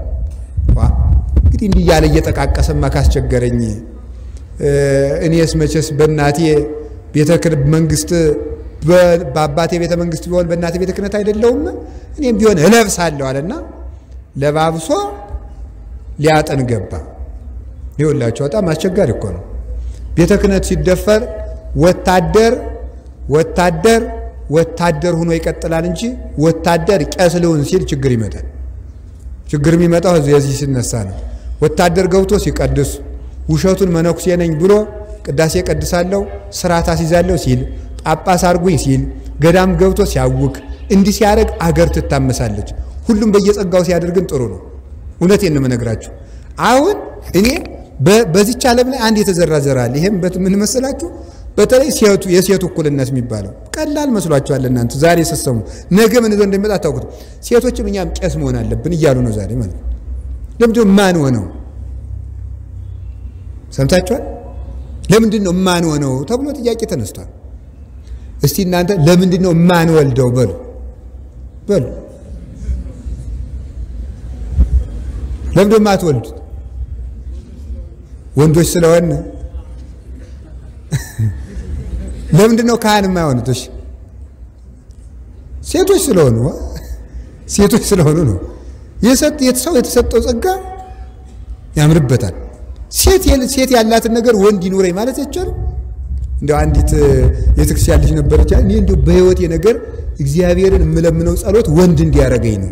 እንግዲህ እንዲህ እያለ እየጠቃቀሰማ ካስቸገረኝ እኔስ መቼስ በእናቴ ቤተ መንግስት በአባቴ ቤተ መንግስት ቢሆን በእናቴ ቤተ ክህነት አይደለውም እኔም ቢሆን እለብሳለሁ አለና ለባብሶ ሊያጥን ገባ። ይኸውላችሁ በጣም አስቸጋሪ እኮ ነው። ቤተ ክህነት ሲደፈር ወታደር ወታደር ወታደር ሆኖ ይቀጥላል እንጂ ወታደር ቄስ ልሁን ሲል ችግር ይመጣል። ችግር የሚመጣው የዚህ ሲነሳ ነው። ወታደር ገብቶ ሲቀድስ ውሸቱን መነኩሴ ነኝ ብሎ ቅዳሴ ቀድሳለሁ ስርዓት አስይዛለሁ ሲል ጳጳስ አርጉኝ ሲል ገዳም ገብቶ ሲያውክ እንዲህ ሲያደርግ አገር ትታመሳለች። ሁሉም በየጸጋው ሲያደርግን ጥሩ ነው። እውነቴን ነው የምነግራችሁ። አሁን እኔ በዚች ዓለም ላይ አንድ የተዘራ ዘር አለ። ይሄም ምን መሰላችሁ? በተለይ ሴቱ የሴቱ እኩልነት የሚባለው ቀላል መስሏችኋል እናንተ ዛሬ ስትሰሙ፣ ነገ ምን ይዞ እንደሚመጣ አታውቁት። ሴቶችም እኛም ቄስ መሆን አለብን እያሉ ነው ዛሬ ማለት ነው። ለምንድን ነው ማን ሆነው ሰምታችኋል? ለምንድን ነው ማን ሆነው ተብሎ ጥያቄ ተነስቷል። እስቲ እናንተ ለምንድን ነው ማን ወልደው በሉ በሉ ለምንድን ነው የማትወልዱት? ወንዶች ስለሆነ ለምንድን ነው ካህን የማይሆኑት? እሺ ሴቶች ስለሆኑ ሴቶች ስለሆኑ ነው። ሰው የተሰጠው ጸጋ ያምርበታል። ሴት ያላትን ነገር ወንድ ይኑረኝ ማለት አይቻልም። እንደው አንዲት የቤተክርስቲያን ልጅ ነበረች። እኔ እንደው በሕይወቴ ነገር እግዚአብሔርን የምለምነው ጸሎት ወንድ እንዲያደርገኝ ነው።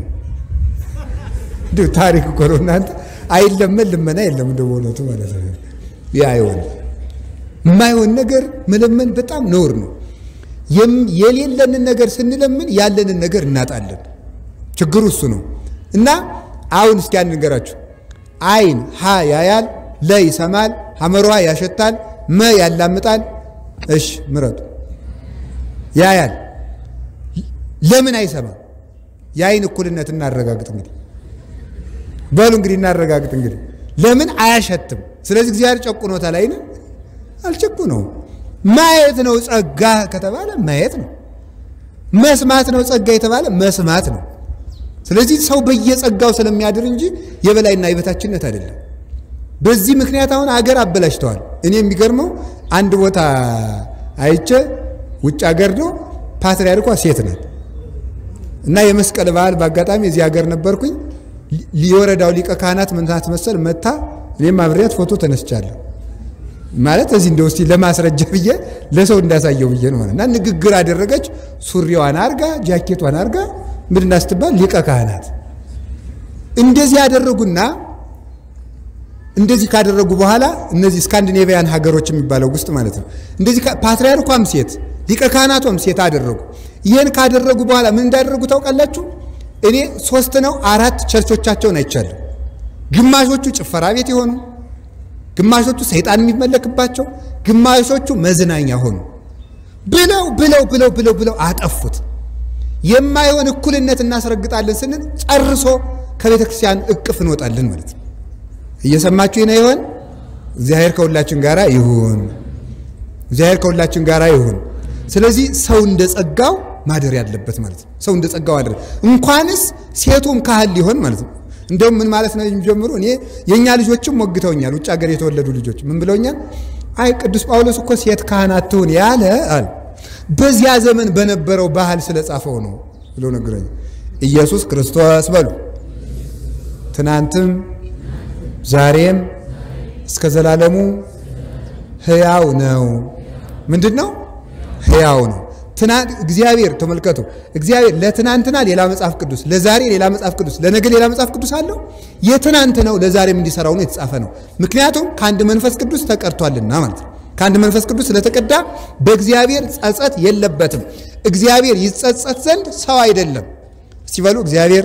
እንደው ታሪክ እኮ ነው እናንተ። አይለመን ልመና የለም እንደው በእውነቱ ማለት ነው። ያ አይሆን የማይሆን ነገር መለመን በጣም ነውር ነው። የሌለንን ነገር ስንለምን ያለንን ነገር እናጣለን። ችግሩ እሱ ነው። እና አሁን እስኪ አንድ ንገራችሁ። አይን ሀ ያያል፣ ለ ይሰማል፣ ሐመሯ ያሸታል፣ መ ያላምጣል። እሺ ምረጡ። ያያል ለምን አይሰማም? የአይን እኩልነት እናረጋግጥ እንግዲህ በሉ እንግዲህ እናረጋግጥ እንግዲህ ለምን አያሸትም? ስለዚህ እግዚአብሔር ጨቁኖታል። አይን አልጨቁ ነው። ማየት ነው ጸጋ ከተባለ ማየት ነው። መስማት ነው ጸጋ የተባለ መስማት ነው። ስለዚህ ሰው በየጸጋው ስለሚያድር እንጂ የበላይና የበታችነት አይደለም። በዚህ ምክንያት አሁን አገር አበላሽተዋል። እኔ የሚገርመው አንድ ቦታ አይቼ ውጭ ሀገር ነው ፓትርያርኳ ሴት ናት እና የመስቀል በዓል በአጋጣሚ እዚህ ሀገር ነበርኩኝ። የወረዳው ሊቀ ካህናት ምንታት መሰል መታ እኔም አብሬያት ፎቶ ተነስቻለሁ። ማለት እዚህ እንደው እስቲ ለማስረጃ ብዬ ለሰው እንዳሳየው ብዬ ነው። እና ንግግር አደረገች። ሱሪዋን አርጋ ጃኬቷን አርጋ ምንድና ስትባል ሊቀ ካህናት እንደዚህ ያደረጉና እንደዚህ ካደረጉ በኋላ እነዚህ ስካንዲኔቪያን ሀገሮች የሚባለው ውስጥ ማለት ነው እንደዚህ ፓትርያርኳም ሴት ሊቀ ካህናቷም ሴት አደረጉ። ይህን ካደረጉ በኋላ ምን እንዳደረጉ ታውቃላችሁ? እኔ ሶስት ነው አራት ቸርቾቻቸውን አይቻለሁ። ግማሾቹ ጭፈራ ቤት የሆኑ ግማሾቹ ሰይጣን የሚመለክባቸው ግማሾቹ መዝናኛ ሆኑ። ብለው ብለው ብለው ብለው ብለው አጠፉት። የማይሆን እኩልነት እናስረግጣለን ስንል ጨርሶ ከቤተ ክርስቲያን እቅፍ እንወጣለን ማለት ነው። እየሰማችሁ ነው ይሆን? እግዚአብሔር ከሁላችን ጋር ይሁን። እግዚአብሔር ከሁላችን ጋር ይሁን። ስለዚህ ሰው እንደ ጸጋው ማደር ያለበት ማለት ነው። ሰው እንደ ጸጋው አደረ እንኳንስ ሴቱም ካህን ሊሆን ማለት ነው። እንደውም ምን ማለት ነው የሚጀምሩ እኔ የእኛ ልጆችም ሞግተውኛል። ውጭ ሀገር የተወለዱ ልጆች ምን ብለውኛል? አይ ቅዱስ ጳውሎስ እኮ ሴት ካህን አትሁን ያለ አለ በዚያ ዘመን በነበረው ባህል ስለጻፈው ነው ብሎ ነገረኝ። ኢየሱስ ክርስቶስ በሉ ትናንትም ዛሬም እስከ ዘላለሙ ሕያው ነው። ምንድን ነው? ሕያው ነው። እግዚአብሔር ተመልከቱ። እግዚአብሔር ለትናንትና ሌላ መጽሐፍ ቅዱስ፣ ለዛሬ ሌላ መጽሐፍ ቅዱስ፣ ለነገ ሌላ መጽሐፍ ቅዱስ አለው። የትናንት ነው ለዛሬም እንዲሰራው ነው የተጻፈ ነው። ምክንያቱም ከአንድ መንፈስ ቅዱስ ተቀድቷልና ማለት ነው። ከአንድ መንፈስ ቅዱስ ስለተቀዳ በእግዚአብሔር ጸጸት የለበትም። እግዚአብሔር ይጸጸት ዘንድ ሰው አይደለም። እስቲ በሉ እግዚአብሔር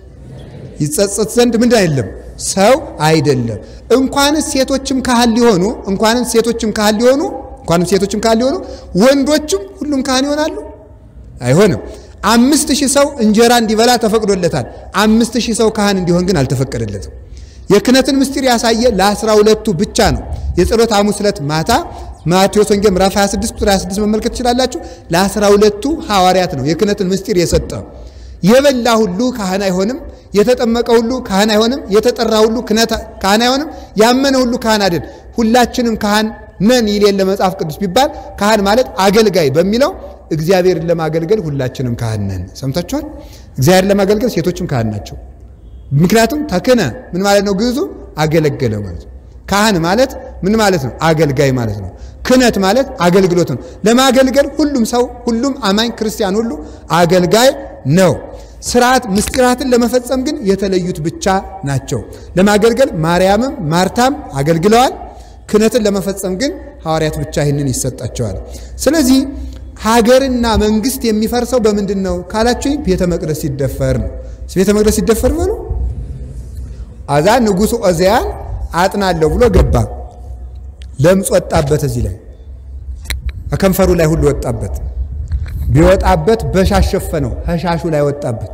ይጸጸት ዘንድ ምንድን አይደለም ሰው አይደለም። እንኳንስ ሴቶችም ካህን ሊሆኑ እንኳንስ ሴቶችም ካህን ሊሆኑ እንኳንም ሴቶችም ካህን ሊሆኑ ወንዶችም ሁሉም ካህን ይሆናሉ? አይሆንም። አምስት ሺህ ሰው እንጀራ እንዲበላ ተፈቅዶለታል። አምስት ሺህ ሰው ካህን እንዲሆን ግን አልተፈቀደለትም። የክህነትን ምስጢር ያሳየ ለአስራ ሁለቱ ብቻ ነው። የጸሎት ሐሙስ ዕለት ማታ ማቴዎስ ወንጌል ምዕራፍ 26 ቁጥር 26 መመልከት ትችላላችሁ። ለአስራ ሁለቱ ሐዋርያት ነው የክህነትን ምስጢር የሰጠ። የበላ ሁሉ ካህን አይሆንም። የተጠመቀ ሁሉ ካህን አይሆንም። የተጠራ ሁሉ ካህን አይሆንም። ያመነ ሁሉ ካህን አይደል። ሁላችንም ካህን ነን ይል የለ መጽሐፍ ቅዱስ ቢባል ካህን ማለት አገልጋይ በሚለው እግዚአብሔርን ለማገልገል ሁላችንም ካህን ነን። ሰምታችኋል። እግዚአብሔርን ለማገልገል ሴቶችም ካህን ናቸው። ምክንያቱም ተክነ ምን ማለት ነው? ግዕዙ አገለገለ ማለት ነው። ካህን ማለት ምን ማለት ነው? አገልጋይ ማለት ነው። ክህነት ማለት አገልግሎት ነው። ለማገልገል ሁሉም ሰው ሁሉም አማኝ ክርስቲያን ሁሉ አገልጋይ ነው። ስርዓት ምስጢራትን ለመፈጸም ግን የተለዩት ብቻ ናቸው። ለማገልገል ማርያምም ማርታም አገልግለዋል። ክህነትን ለመፈጸም ግን ሐዋርያት ብቻ ይህንን ይሰጣቸዋል። ስለዚህ ሀገርና መንግስት የሚፈርሰው በምንድን ነው ካላችሁኝ፣ ቤተ መቅደስ ሲደፈር ነው። ቤተ መቅደስ ሲደፈር በሉ አዛ ንጉሡ ኦዚያን አጥናለሁ ብሎ ገባ። ለምጽ ወጣበት፣ እዚህ ላይ ከከንፈሩ ላይ ሁሉ ወጣበት። ቢወጣበት በሻሽ ሸፈነው፣ ከሻሹ ላይ ወጣበት።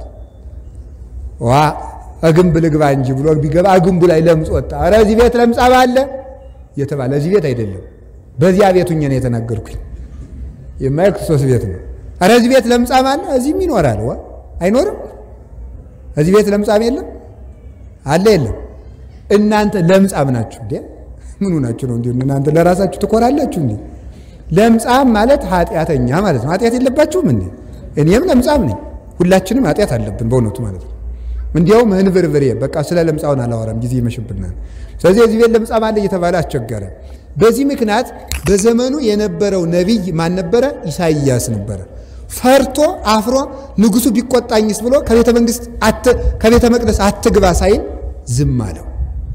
ዋ እግንብ ልግባ እንጂ ብሎ ቢገባ እግንቡ ላይ ለምጽ ወጣ። ኧረ እዚህ ቤት ለምጻም አለ የተባለ እዚህ ቤት አይደለም፣ በዚያ ቤቱ እኛ ነው የተናገርኩኝ። የማየ ክርስቶስ ቤት ነው። ኧረ እዚህ ቤት ለምጻም አለ፣ እዚህም ይኖራል። ዋ አይኖርም? እዚህ ቤት ለምጻም የለም አለ የለም። እናንተ ለምጻም ናችሁ እንዴ? ምኑ ናችሁ ነው እንዴ? እናንተ ለራሳችሁ ትኮራላችሁ እንዴ? ለምጻም ማለት ኃጢአተኛ ማለት ነው። ኃጢአት የለባችሁም እንዴ? እኔም ለምጻም ነኝ። ሁላችንም ኃጢአት አለብን በእውነቱ ማለት ነው። እንዲያውም እንብርብሬ በቃ ስለ ለምጻውን አላወራም፣ ጊዜ ይመሽብናል። ስለዚህ እዚህ ቤት ለምጻም አለ እየተባለ አስቸገረ። በዚህ ምክንያት በዘመኑ የነበረው ነቢይ ማን ነበረ? ኢሳይያስ ነበረ። ፈርቶ አፍሮ ንጉሱ ቢቆጣኝስ ብሎ ከቤተ መንግስት ከቤተ መቅደስ አትግባ ሳይል ዝም አለው።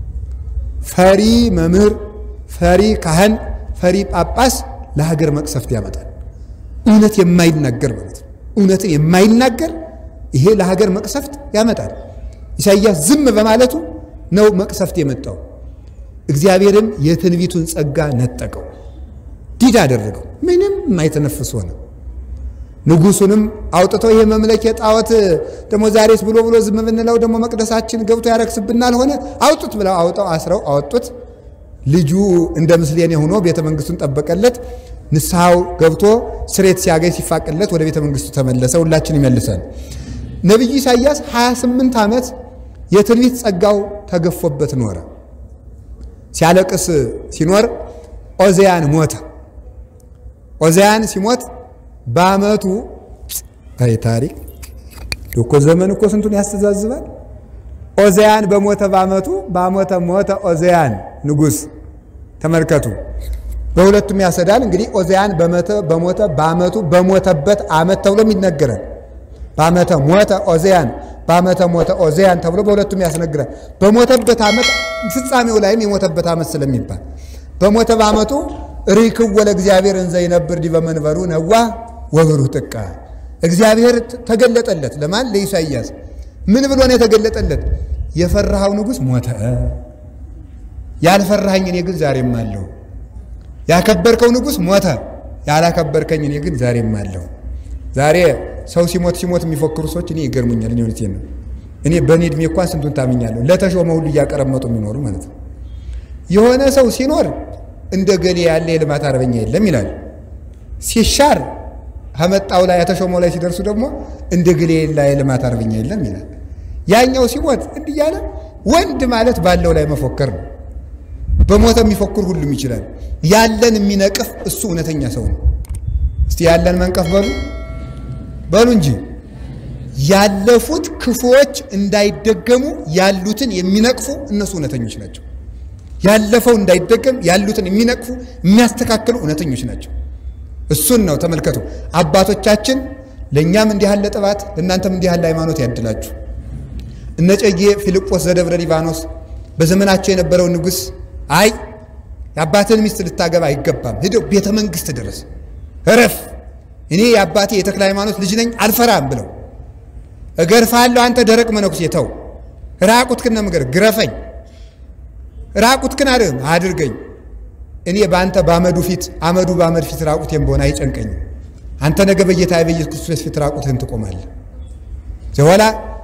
ፈሪ መምህር፣ ፈሪ ካህን፣ ፈሪ ጳጳስ ለሀገር መቅሰፍት ያመጣል። እውነት የማይናገር ማለት ነው። እውነትን የማይናገር ይሄ ለሀገር መቅሰፍት ያመጣል። ኢሳይያስ ዝም በማለቱ ነው መቅሰፍት የመጣው። እግዚአብሔርም የትንቢቱን ጸጋ ነጠቀው፣ ዲድ አደረገው። ምንም የማይተነፍስ ሆነ። ንጉሱንም አውጥተው ይሄ መምለኪያ ጣዖት ደግሞ ዛሬስ ብሎ ብሎ ዝም ብንለው ደግሞ መቅደሳችን ገብቶ ያረክስብናል ሆነ አውጡት ብለው አውጠው አስረው አወጡት። ልጁ እንደ ምስሌኔ ሆኖ ቤተ መንግስቱን ጠበቀለት። ንስሐው ገብቶ ስሬት ሲያገኝ ሲፋቅለት ወደ ቤተ መንግስቱ ተመለሰ። ሁላችን ይመልሰን። ነቢዩ ኢሳይያስ 28 ዓመት የትንቢት ጸጋው ተገፎበት ኖረ። ሲያለቅስ ሲኖር ኦዚያን ሞተ። ኦዚያን ሲሞት በአመቱ አይ ታሪክ እኮ ዘመን እኮ ስንቱን ያስተዛዝባል። ኦዚያን በሞተ በአመቱ በአመተ ሞተ ኦዚያን ንጉሥ። ተመልከቱ፣ በሁለቱም ያሰዳል። እንግዲህ ኦዚያን በሞተ በሞተ በአመቱ በሞተበት አመት ተብሎም ይነገራል። በአመተ ሞተ ኦዚያን በአመተ ሞተ ኦዚያን ተብሎ በሁለቱም ያስነግራል። በሞተበት አመት ፍጻሜው ላይም የሞተበት አመት ስለሚባል በሞተ በአመቱ ርክብ ወለ እግዚአብሔር እንዘ ይነብር ዲበ መንበሩ ነዋ ወብሩህ ጥቀ እግዚአብሔር ተገለጠለት። ለማን? ለኢሳይያስ። ምን ብሎ ነው የተገለጠለት? የፈራሃው ንጉሥ ሞተ፣ ያልፈራኸኝ እኔ ግን ዛሬም አለሁ። ያከበርከው ንጉሥ ሞተ፣ ያላከበርከኝ እኔ ግን ዛሬም አለሁ። ዛሬ ሰው ሲሞት ሲሞት የሚፎክሩ ሰዎች እኔ ይገርሙኛል። እኔ እውነቴን ነው። እኔ በእኔ ዕድሜ እንኳን ስንቱን ታምኛለሁ። ለተሾመ ሁሉ እያቀረመጡ የሚኖሩ ማለት ነው። የሆነ ሰው ሲኖር እንደ ገሌ ያለ የልማት አርበኛ የለም ይላል። ሲሻር ከመጣው ላይ የተሾመው ላይ ሲደርሱ ደግሞ እንደ ገሌ ላይ የልማት አርበኛ የለም ይላል። ያኛው ሲሞት እንዲህ እያለ ወንድ ማለት ባለው ላይ መፎከር ነው። በሞተ የሚፎክር ሁሉም ይችላል። ያለን የሚነቅፍ እሱ እውነተኛ ሰው ነው። እስቲ ያለን መንቀፍ በሉ በሉ እንጂ ያለፉት ክፉዎች እንዳይደገሙ ያሉትን የሚነቅፉ እነሱ እውነተኞች ናቸው። ያለፈው እንዳይደገም ያሉትን የሚነቅፉ የሚያስተካክሉ እውነተኞች ናቸው። እሱን ነው ተመልከቱ። አባቶቻችን ለእኛም እንዲህ ያለ ጥባት ለእናንተም እንዲህ ያለ ሃይማኖት ያድላችሁ። እነ እጨጌ ፊልጶስ ዘደብረ ሊባኖስ በዘመናቸው የነበረው ንጉሥ አይ የአባትን ሚስት ልታገባ አይገባም፣ ሂደው ቤተ መንግሥት ድረስ እረፍ፣ እኔ የአባቴ የተክለ ሃይማኖት ልጅ ነኝ አልፈራም ብለው እገርፋለሁ፣ አንተ ደረቅ መነኩሴ ተው፣ ራቁትክን ነው የምገርፍ፣ ግረፈኝ፣ ራቁትክን አድርም አድርገኝ፣ እኔ በአንተ በአመዱ ፊት አመዱ በአመድ ፊት ራቁቴን በሆነ አይጨንቀኝም። አንተ ነገ በጌታ በኢየሱስ ክርስቶስ ፊት ራቁትህን ትቆማለህ። ዘወላ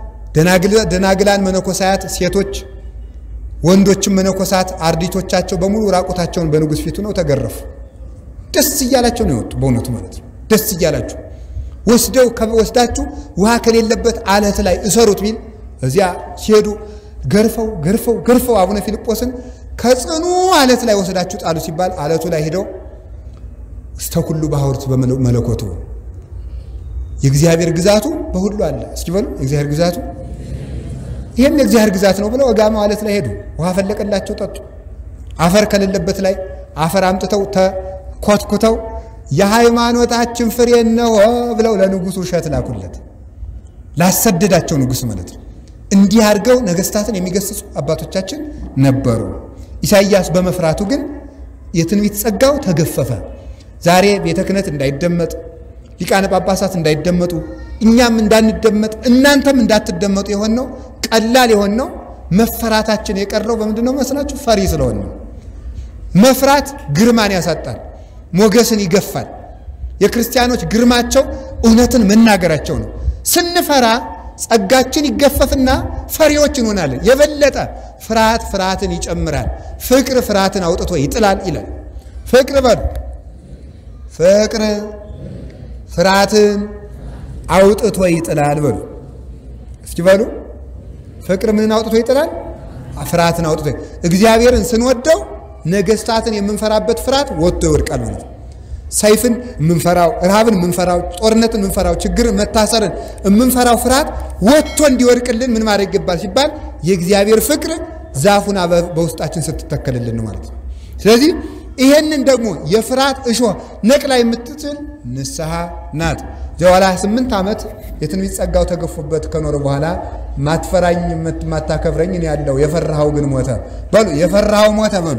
ደናግላን መነኮሳያት ሴቶች ወንዶችም መነኮሳት አርዲቶቻቸው በሙሉ ራቁታቸውን በንጉሥ ፊቱ ነው ተገረፉ። ደስ እያላቸው ነው የወጡ። በእውነቱ ማለት ነው ደስ እያላቸው ወስደው ወስዳችሁ ውሃ ከሌለበት አለት ላይ እሰሩት ቢል እዚያ ሲሄዱ ገርፈው ገርፈው ገርፈው አቡነ ፊልጶስን ከጽኑ አለት ላይ ወስዳችሁ ጣሉ ሲባል አለቱ ላይ ሄደው እስተ ኩሉ ባሕውርት በመለኮቱ የእግዚአብሔር ግዛቱ በሁሉ አለ። እስኪ በሉ የእግዚአብሔር ግዛቱ ይህም የእግዚአብሔር ግዛት ነው ብለው እጋማው አለት ላይ ሄዱ። ውሃ ፈለቀላቸው፣ ጠጡ። አፈር ከሌለበት ላይ አፈር አምጥተው ተኮትኩተው የሃይማኖታችን ፍሬ እነሆ ብለው ለንጉሱ እሸት ላኩለት። ላሰደዳቸው ንጉሥ ማለት ነው። እንዲህ አድርገው ነገሥታትን የሚገስጹ አባቶቻችን ነበሩ። ኢሳይያስ በመፍራቱ ግን የትንቢት ጸጋው ተገፈፈ። ዛሬ ቤተ ክህነት እንዳይደመጥ ሊቃነ ጳጳሳት እንዳይደመጡ እኛም እንዳንደመጥ እናንተም እንዳትደመጡ የሆነው ቀላል የሆነው መፈራታችን የቀረው በምንድን ነው መስላችሁ? ፈሪ ስለሆነ ነው። መፍራት ግርማን ያሳጣል፣ ሞገስን ይገፋል። የክርስቲያኖች ግርማቸው እውነትን መናገራቸው ነው። ስንፈራ ጸጋችን ይገፈፍና ፈሪዎች እንሆናለን። የበለጠ ፍርሃት ፍርሃትን ይጨምራል፣ ፍቅር ፍርሃትን አውጥቶ ይጥላል ይላል። ፍቅር በሉ ፍቅር ፍርሃትን አውጥቶ ይጥላል በሉ እስኪ በሉ ፍቅር ምንን አውጥቶ ይጥላል? ፍርሃትን አውጥቶ እግዚአብሔርን ስንወደው ነገሥታትን የምንፈራበት ፍርሃት ወጥቶ ይወድቃል ማለት ነው። ሰይፍን የምንፈራው፣ ረሃብን የምንፈራው፣ ጦርነትን የምንፈራው፣ ችግርን፣ መታሰርን የምንፈራው ፍርሃት ወጥቶ እንዲወድቅልን ምን ማድረግ ይገባል ሲባል የእግዚአብሔር ፍቅር ዛፉን በውስጣችን ስትተከልልን ነው ማለት ነው። ስለዚህ ይሄንን ደግሞ የፍርሃት እሾህ ነቅላ የምትጥል ንስሐ ናት። ዘዋላ ስምንት ዓመት የትንቢት ጸጋው ተገፎበት ከኖረ በኋላ ማትፈራኝ ማታከብረኝ እኔ ያለው የፈራኸው ግን ሞተ በሉ። የፈራኸው ሞተ በሉ።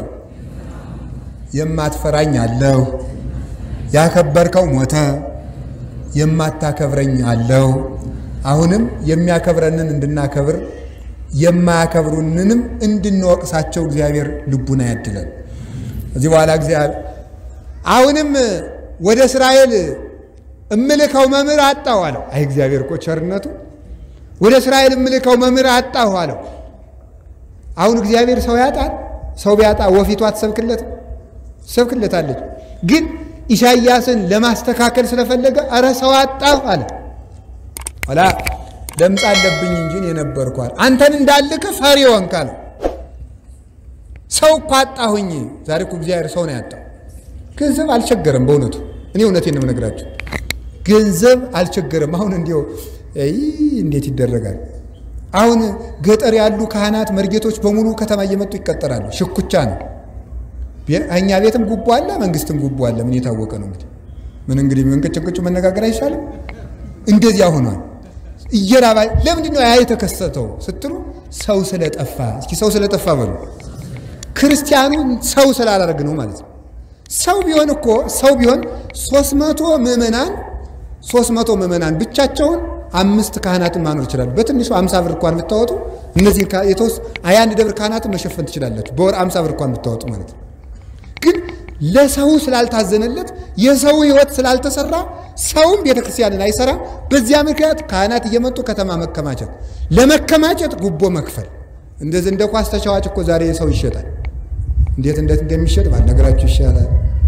የማትፈራኝ አለው ያከበርከው ሞተ፣ የማታከብረኝ አለው። አሁንም የሚያከብረንን እንድናከብር የማያከብሩንንም እንድንወቅሳቸው እግዚአብሔር ልቡና ያድለን። እዚህ በኋላ እግዚአብሔር አሁንም ወደ እስራኤል እምልከው መምህር አጣሁ አለው። አይ እግዚአብሔር እኮ ቸርነቱ ወደ እስራኤል እምልከው መምህር አጣሁ አለው። አሁን እግዚአብሔር ሰው ያጣል። ሰው ቢያጣ ወፊቷ ትሰብክለት ትሰብክለታለች። ግን ኢሳይያስን ለማስተካከል ስለፈለገ አረ ሰው አጣሁ አለ። ኋላ ለምጽ አለብኝ እንጂ እኔ ነበርኩ አለ። አንተን እንዳልክ ፈሪ ሆንክ አለው። ሰው እኮ አጣሁኝ። ዛሬ እኮ እግዚአብሔር ሰው ነው ያጣው። ገንዘብ አልቸገረም። በእውነቱ እኔ እውነቴን ነው የምነግራቸው። ገንዘብ አልቸገረም። አሁን እንዲው እንዴት ይደረጋል? አሁን ገጠር ያሉ ካህናት መርጌቶች በሙሉ ከተማ እየመጡ ይቀጠራሉ። ሽኩቻ ነው። እኛ ቤትም ጉቦ አለ፣ መንግስትም ጉቦ አለ። ምን የታወቀ ነው እንግዲህ። ምን እንግዲህ መንቀጭቅጩ መነጋገር አይሻልም? እንደዚያ ሆኗል። እየራባ ለምንድን ነው ያ የተከሰተው ስትሉ ሰው ስለጠፋ። እስኪ ሰው ስለጠፋ በሉ። ክርስቲያኑ ሰው ስላላደረግ ነው ማለት ነው። ሰው ቢሆን እኮ ሰው ቢሆን ሶስት መቶ ምዕመናን ሶስት መቶ ምዕመናን ብቻቸውን አምስት ካህናትን ማኖር ይችላሉ። በትንሹ አምሳ ብር እንኳን ብታወጡ እነዚህ የተወስ የአንድ ደብር ካህናትን መሸፈን ትችላላችሁ። በወር አምሳ ብር እንኳን ብታወጡ ማለት ነው። ግን ለሰው ስላልታዘነለት የሰው ሕይወት ስላልተሰራ ሰውም ቤተክርስቲያንን አይሰራም። በዚያ ምክንያት ካህናት እየመጡ ከተማ መከማቸት፣ ለመከማቸት ጉቦ መክፈል። እንደዚህ እንደ ኳስ ተጫዋች እኮ ዛሬ ሰው ይሸጣል። እንዴት እንዴት እንደሚሸጥ ባልነገራችሁ ይሻላል።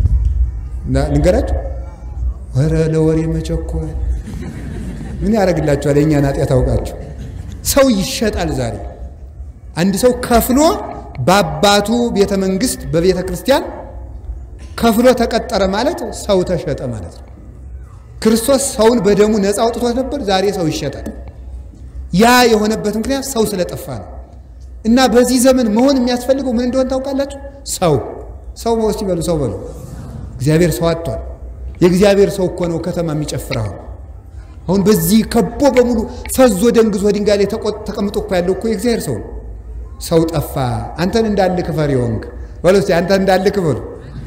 ልንገራችሁ። ወረ ለወሬ መቸኮል ምን ያደርግላችኋል? የእኛን ኃጢአት አውቃችሁ። ሰው ይሸጣል ዛሬ አንድ ሰው ከፍሎ በአባቱ ቤተ መንግስት በቤተ ክርስቲያን ከፍሎ ተቀጠረ ማለት ሰው ተሸጠ ማለት ነው። ክርስቶስ ሰውን በደሙ ነፃ አውጥቶት ነበር። ዛሬ ሰው ይሸጣል። ያ የሆነበት ምክንያት ሰው ስለጠፋ ነው። እና በዚህ ዘመን መሆን የሚያስፈልገው ምን እንደሆነ ታውቃላችሁ? ሰው ሰው ውስጥ ይበሉ ሰው በሉ። እግዚአብሔር ሰው አጥቷል። የእግዚአብሔር ሰው እኮ ነው ከተማ የሚጨፍር አሁን አሁን በዚህ ከቦ በሙሉ ፈዞ ደንግዞ ድንጋይ ላይ ተቀምጦ እኮ ያለው እኮ የእግዚአብሔር ሰው ነው። ሰው ጠፋ። አንተን እንዳልክ ፈሪ ሆንክ በሉ እስኪ አንተን እንዳልክ በሉ።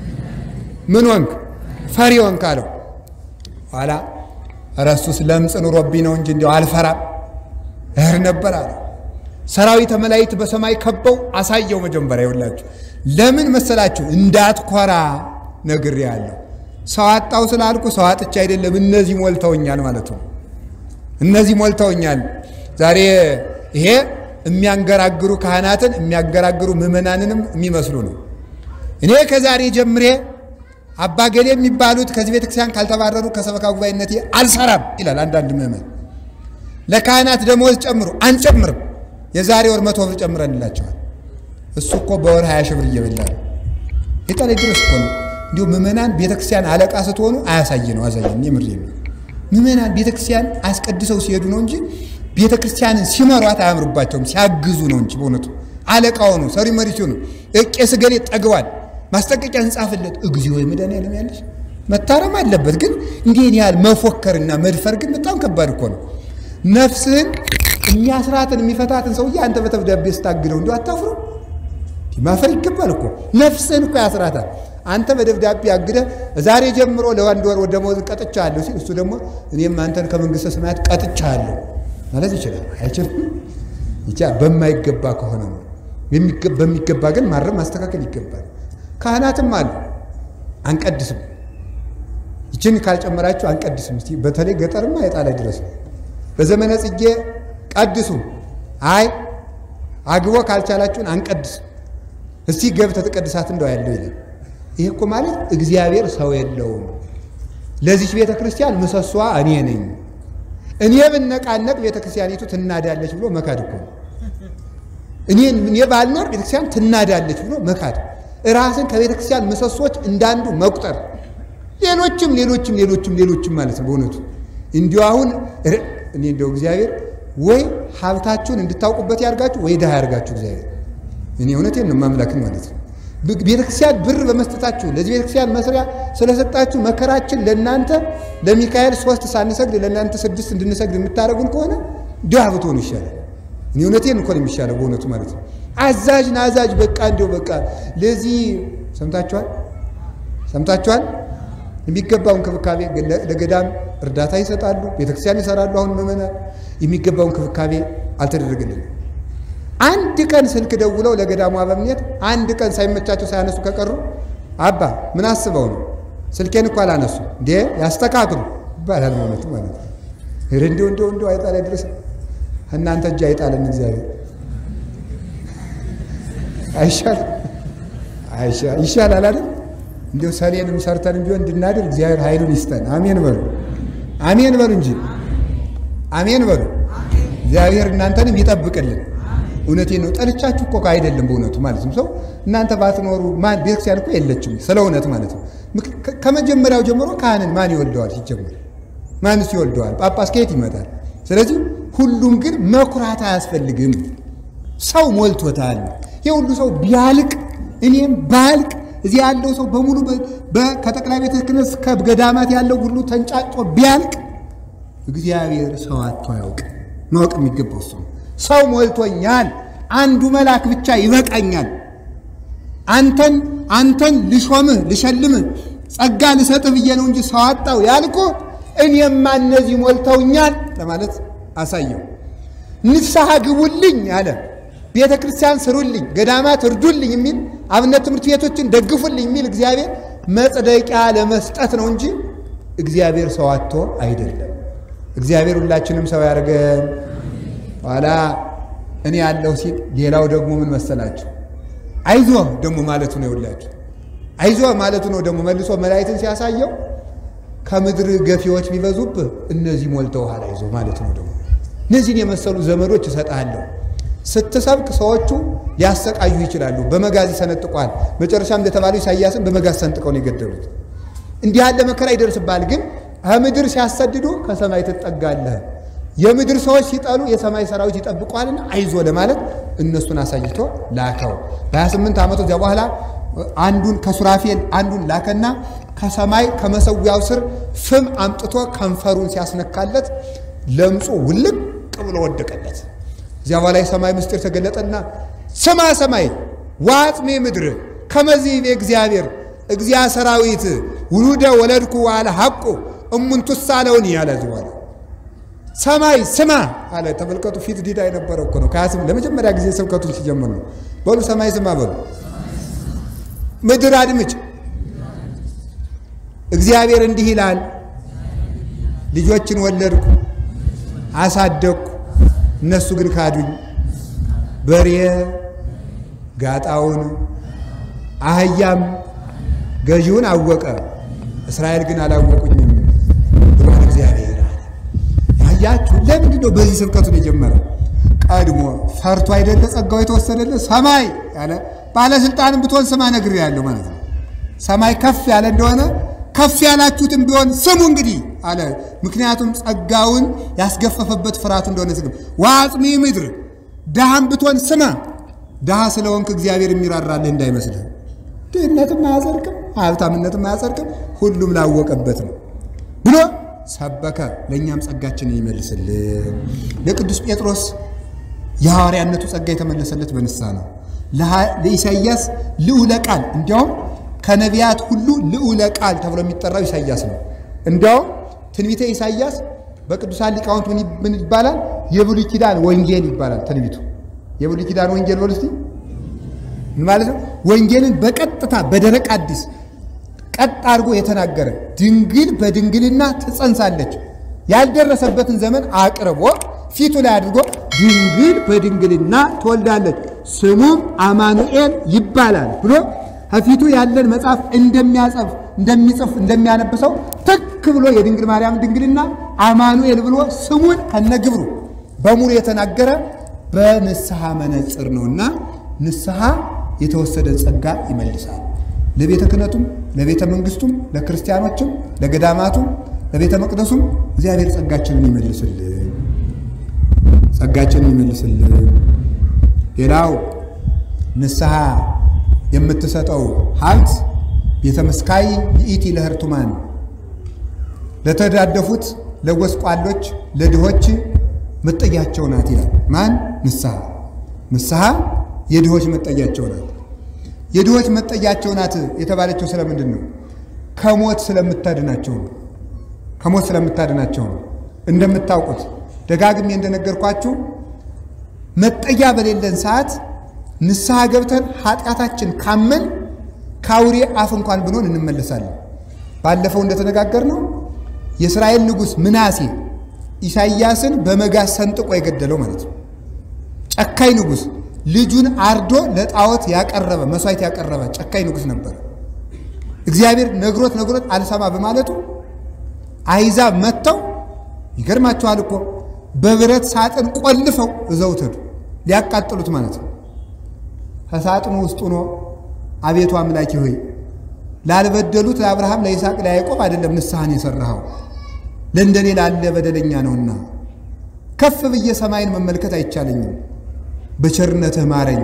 ምን ሆንክ? ፈሪ ሆንክ አለው። ኋላ እረሱስ ለምጽ ኑሮብኝ ነው እንጂ እንዲያው አልፈራም እህር ነበር አለ። ሰራዊተ መላእክት በሰማይ ከበው አሳየው። መጀመሪያ ይውላችሁ ለምን መሰላችሁ? እንዳትኮራ ነግሬሃለሁ። ሰው አጣው ስላልኩ ሰው አጥቻ አይደለም፣ እነዚህ ሞልተውኛል ማለት ነው። እነዚህ ሞልተውኛል። ዛሬ ይሄ የሚያንገራግሩ ካህናትን የሚያንገራግሩ ምዕመናንንም የሚመስሉ ነው። እኔ ከዛሬ ጀምሬ አባገሌ የሚባሉት ከዚህ ቤተክርስቲያን ካልተባረሩ ከሰበካ ጉባኤነት አልሰራም ይላል አንዳንድ ምዕመን። ለካህናት ደሞዝ ጨምሩ፣ አንጨምርም። የዛሬ ወር መቶ ብር ጨምረንላቸዋል። እሱ እኮ በወር ሀያ ሺህ ብር እየበላ ነው። የጠለ ድረስ እኮ ነው። እንዲሁ ምዕመናን ቤተክርስቲያን አለቃ ስትሆኑ አያሳይ ነው አዛኝ የምር ነው። ምዕመናን ቤተክርስቲያን አስቀድሰው ሲሄዱ ነው እንጂ ቤተክርስቲያንን ሲመሯት አያምርባቸውም። ሲያግዙ ነው እንጂ በእውነቱ አለቃ ሆኑ ሰሪ መሪ ሲሆኑ ቄስ ገሌ ጠግቧል ማስጠንቀቂያ እንጻፍለት። እግዚኦ ወይ መድኃኒዓለም ያለሽ መታረም አለበት። ግን እንዲህን ያህል መፎከርና መድፈር ግን በጣም ከባድ እኮ ነው። ነፍስህን የሚያስራትን የሚፈታትን ሰውዬ አንተ በደብዳቤ ስታግደው እንዲሁ አታፍሩ? ማፈር ይገባል እኮ ነፍስህን እኮ ያስራታል። አንተ በደብዳቤ አግደህ ዛሬ ጀምሮ ለአንድ ወር ደመወዝ ቀጥቻለሁ ሲል እሱ ደግሞ እኔም አንተን ከመንግስተ ሰማያት ቀጥቻለሁ ማለት ይችላል? አይችልም። ይቻ በማይገባ ከሆነ ነው። በሚገባ ግን ማረም ማስተካከል ይገባል። ካህናትም አሉ አንቀድስም፣ ይችን ካልጨመራችሁ አንቀድስም። እስቲ በተለይ ገጠርማ የጣለ ድረስ ነው። በዘመነ ጽጌ ቀድሱ፣ አይ አግቦ ካልቻላችሁን አንቀድስም። እስቲ ገብተህ ተቀድሳት እንደው ያለው ይላል። ይህ እኮ ማለት እግዚአብሔር ሰው የለውም። ለዚች ቤተ ክርስቲያን ምሰሷ እኔ ነኝ፣ እኔ ብነቃነቅ ቤተ ክርስቲያኒቱ ትናዳለች ብሎ መካድ እኮ ነው። እኔ ባልኖር ቤተ ክርስቲያን ትናዳለች ብሎ መካድ ራስን ከቤተ ክርስቲያን ምሰሶች እንዳንዱ መቁጠር፣ ሌሎችም ሌሎችም ሌሎችም ሌሎችም ማለት ነው። በእውነቱ እንዲሁ አሁን እኔ እንደው እግዚአብሔር ወይ ሀብታችሁን እንድታውቁበት ያርጋችሁ ወይ ድሃ ያርጋችሁ እግዚአብሔር። እኔ እውነቴን ነው ማምላክን ማለት ነው። ቤተ ክርስቲያን ብር በመስጠታችሁ ለዚህ ቤተ ክርስቲያን መስሪያ ስለሰጣችሁ መከራችን ለእናንተ ለሚካኤል ሶስት ሳንሰግድ ለእናንተ ስድስት እንድንሰግድ የምታደርጉን ከሆነ ድሃ ብትሆኑ ይሻላል። እኔ እውነቴን እኮ ነው የሚሻለው በእውነቱ ማለት ነው። አዛዥ ናዛዥ በቃ እንዲው በቃ ለዚህ ሰምታችኋል፣ ሰምታችኋል። የሚገባው እንክብካቤ ለገዳም እርዳታ ይሰጣሉ፣ ቤተክርስቲያን ይሰራሉ። አሁን ምዕመናን የሚገባው እንክብካቤ አልተደረገልንም። አንድ ቀን ስልክ ደውለው ለገዳሙ አበምኔት አንድ ቀን ሳይመቻቸው ሳያነሱ ከቀሩ አባ ምን አስበው ነው ስልኬን እኮ አላነሱ እንዴ ያስተካክሉ ይባላል። በእውነቱ ማለት ነው። እንዲሁ እንዲሁ እንዲሁ አይጣል ድረስ እናንተ እጅ አይጣልን እግዚአብሔር አይሻል ይሻላል አይደል? እንዲሁ ሰሌንም ሰርተን ቢሆን እንድናድር እግዚአብሔር ኃይሉን ይስጠን። አሜን በሉ፣ አሜን በሉ እንጂ አሜን በሉ። እግዚአብሔር እናንተንም ይጠብቅልን። እውነቴን ነው። ጠልቻችሁ እኮ አይደለም በእውነቱ ማለት ነው። ሰው እናንተ ባትኖሩ ማን ቤተክርስቲያን እኮ የለችም፣ ስለ እውነት ማለት ነው። ከመጀመሪያው ጀምሮ ካህንን ማን ይወልደዋል? ሲጀምር ማንስ ይወልደዋል? ጳጳስ ከየት ይመጣል? ስለዚህ ሁሉም ግን መኩራት አያስፈልግም። ሰው ሞልቶታል። የሁሉ ሰው ቢያልቅ እኔም ባልቅ እዚህ ያለው ሰው በሙሉ ከጠቅላይ ቤተ ክህነት እስከ ገዳማት ያለው ሁሉ ተንጫጮ ቢያልቅ እግዚአብሔር ሰው አጥቶ አያውቅ። ማወቅ የሚገባው ሰው ሰው ሞልቶኛል፣ አንዱ መልአክ ብቻ ይበቃኛል፣ አንተን አንተን ልሾምህ ልሸልምህ ጸጋ ልሰጥህ ብዬ ነው እንጂ ሰው አጣው ያልኩ እኔማ እነዚህ ሞልተውኛል ለማለት አሳየው። ንስሐ ግቡልኝ አለ። ቤተ ክርስቲያን ስሩልኝ፣ ገዳማት እርዱልኝ የሚል አብነት ትምህርት ቤቶችን ደግፉልኝ የሚል እግዚአብሔር መጽደቂያ ለመስጠት ነው እንጂ እግዚአብሔር ሰው አጥቶ አይደለም። እግዚአብሔር ሁላችንም ሰው ያደርገን። ኋላ እኔ ያለው ሲል ሌላው ደግሞ ምን መሰላችሁ? አይዞ ደግሞ ማለቱ ነው። ይውላችሁ አይዞ ማለቱ ነው። ደግሞ መልሶ መላእክትን ሲያሳየው ከምድር ገፊዎች ቢበዙብህ እነዚህ ሞልተውሃል አይዞ ማለት ነው። ደግሞ እነዚህን የመሰሉ ዘመዶች እሰጥሃለሁ። ስትሰብክ ሰዎቹ ሊያሰቃዩ ይችላሉ። በመጋዝ ይሰነጥቋል። መጨረሻም እንደተባለው ኢሳይያስን በመጋዝ ሰንጥቀው ነው የገደሉት። እንዲህ ያለ መከራ ይደርስብሃል። ግን ከምድር ሲያሰድዱ ከሰማይ ትጠጋለህ። የምድር ሰዎች ሲጠሉ የሰማይ ሰራዊት ይጠብቋልና አይዞ ለማለት እነሱን አሳይቶ ላከው። በ28 ዓመቱ እዚያ በኋላ አንዱን ከሱራፌል አንዱን ላከና ከሰማይ ከመሰዊያው ስር ፍም አምጥቶ ከንፈሩን ሲያስነካለት ለምጹ ውልቅ ብሎ ወደቀለት። እዚያ በኋላ የሰማይ ምስጢር ተገለጠና ስማ ሰማይ ዋጽሜ ምድር ከመዚህ እግዚአብሔር እግዚአ ሰራዊት ውሉደ ወለድኩ ዋለ ሐቁ እሙንቱስ አለውን ያለ በኋላ ሰማይ ስማ አለ። ተመልከቱ፣ ፊት ዲዳ የነበረው እኮ ነው። ከያስም ለመጀመሪያ ጊዜ ስብከቱን ሲጀምር ነው። በሉ ሰማይ ስማ በሉ፣ ምድር አድምጭ። እግዚአብሔር እንዲህ ይላል፣ ልጆችን ወለድኩ አሳደግኩ፣ እነሱ ግን ካዱኝ። በሬ ጋጣውን አህያም ገዢውን አወቀ፣ እስራኤል ግን አላወቁኝም ብሏል እግዚአብሔር አለ። ያያችሁ ለምንድን ነው በዚህ ስብከቱን የጀመረው? ቀድሞ ፈርቶ አይደለ ጸጋው የተወሰደለት ሰማይ ያለ ባለስልጣንም ብትሆን ስማ ነግሬሃለሁ ማለት ነው። ሰማይ ከፍ ያለ እንደሆነ ከፍ ያላችሁትም ቢሆን ስሙ እንግዲህ አለ። ምክንያቱም ጸጋውን ያስገፈፈበት ፍርሃቱ እንደሆነ ስግም ዋጽሚ ምድር ድሃም ብትሆን ስማ። ድሃ ስለሆንክ እግዚአብሔር የሚራራልህ እንዳይመስልህ። ድህነትም አያጸድቅም፣ ሀብታምነትም አያጸድቅም። ሁሉም ላወቀበት ነው ብሎ ሰበከ። ለእኛም ጸጋችንን ይመልስልን። ለቅዱስ ጴጥሮስ የሐዋርያነቱ ጸጋ የተመለሰለት በንስሐ ነው። ለኢሳይያስ ልዑለ ቃል እንዲያውም ከነቢያት ሁሉ ልዑለ ቃል ተብሎ የሚጠራው ኢሳይያስ ነው። እንዲያውም ትንቢተ ኢሳይያስ በቅዱሳን ሊቃውንት ምን ይባላል? የብሉይ ኪዳን ወንጌል ይባላል። ትንቢቱ የብሉይ ኪዳን ወንጌል በሉ እስቲ ምን ማለት ነው? ወንጌልን በቀጥታ በደረቅ አዲስ ቀጥ አድርጎ የተናገረ ድንግል በድንግልና ትጸንሳለች ያልደረሰበትን ዘመን አቅርቦ ፊቱ ላይ አድርጎ ድንግል በድንግልና ትወልዳለች ስሙም አማኑኤል ይባላል ብሎ ከፊቱ ያለን መጽሐፍ እንደሚያጸፍ እንደሚጽፍ እንደሚያነብሰው ትክ ብሎ የድንግል ማርያም ድንግልና አማኑኤል ብሎ ስሙን ከነግብሩ በሙሉ የተናገረ በንስሐ መነጽር ነውና ንስሐ የተወሰደ ጸጋ ይመልሳል። ለቤተ ክህነቱም ለቤተ መንግስቱም ለክርስቲያኖችም ለገዳማቱም ለቤተ መቅደሱም እግዚአብሔር ጸጋችንን ይመልስልን፣ ጸጋችንን ይመልስልን። ሌላው ንስሐ የምትሰጠው ሀብት ቤተ መስካይ ይእቲ ለህርቱማን ለተዳደፉት፣ ለጎስቋሎች፣ ለድሆች መጠጊያቸው ናት ይላል። ማን? ንስሐ። ንስሐ የድሆች መጠጊያቸው ናት። የድሆች መጠጊያቸው ናት የተባለችው ስለምንድን ነው? ከሞት ስለምታድናቸው ነው። ከሞት ስለምታድናቸው ነው። እንደምታውቁት ደጋግሜ እንደነገርኳችሁ መጠጊያ በሌለን ሰዓት ንስሐ ገብተን ኃጢአታችን ካመን ከአውሬ አፍ እንኳን ብንሆን እንመለሳለን። ባለፈው እንደተነጋገርነው የእስራኤል ንጉሥ ምናሴ ኢሳይያስን በመጋዝ ሰንጥቆ የገደለው ማለት ነው። ጨካኝ ንጉሥ ልጁን አርዶ ለጣዖት ያቀረበ መስዋዕት ያቀረበ ጨካኝ ንጉሥ ነበረ። እግዚአብሔር ነግሮት ነግሮት አልሰማ በማለቱ አይዛብ መጥተው ይገርማችኋል እኮ በብረት ሳጥን ቆልፈው እዘውት ሄዱ ሊያቃጥሉት ማለት ነው። ከሳጥኑ ውስጥ ሆኖ አቤቱ አምላኪ ሆይ ላልበደሉት ለአብርሃም ለይስሐቅ ለያዕቆብ አይደለም ንስሐን የሰራኸው ለእንደኔ ላለ በደለኛ ነውና ከፍ ብዬ ሰማይን መመልከት አይቻለኝም። በቸርነትህ ማረኝ።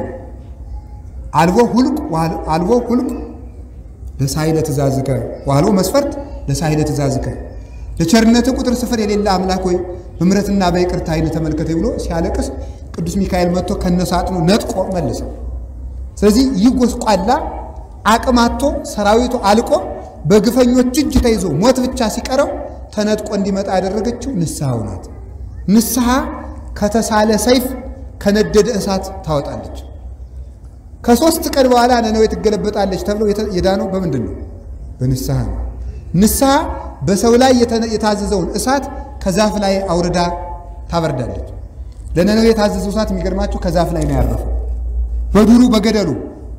አልቦ ሁልቅ አልቦ ሁልቅ ለሳይለ ትእዛዝከ ዋልቦ መስፈርት ለሳይለ ትእዛዝከ ለቸርነትህ ቁጥር ስፍር የሌለ አምላክ ሆይ በምሕረትና በይቅርታ ዓይን ተመልከተኝ ብሎ ሲያለቅስ ቅዱስ ሚካኤል መጥቶ ከነሳጥኑ ነጥቆ መልሰው። ስለዚህ ይህ ጎስቋላ አቅም አጥቶ ሰራዊቱ አልቆ በግፈኞች እጅ ተይዞ ሞት ብቻ ሲቀረው ተነጥቆ እንዲመጣ ያደረገችው ንስሐው ናት። ንስሐ ከተሳለ ሰይፍ ከነደደ እሳት ታወጣለች። ከሦስት ቀን በኋላ ነነዌ ትገለበጣለች ተብሎ የዳነው በምንድን ነው? በንስሐ ነው። ንስሐ በሰው ላይ የታዘዘውን እሳት ከዛፍ ላይ አውርዳ ታበርዳለች። ለነነዌ የታዘዘው እሳት የሚገርማችሁ ከዛፍ ላይ ነው ያረፈው። በዱሩ በገደሉ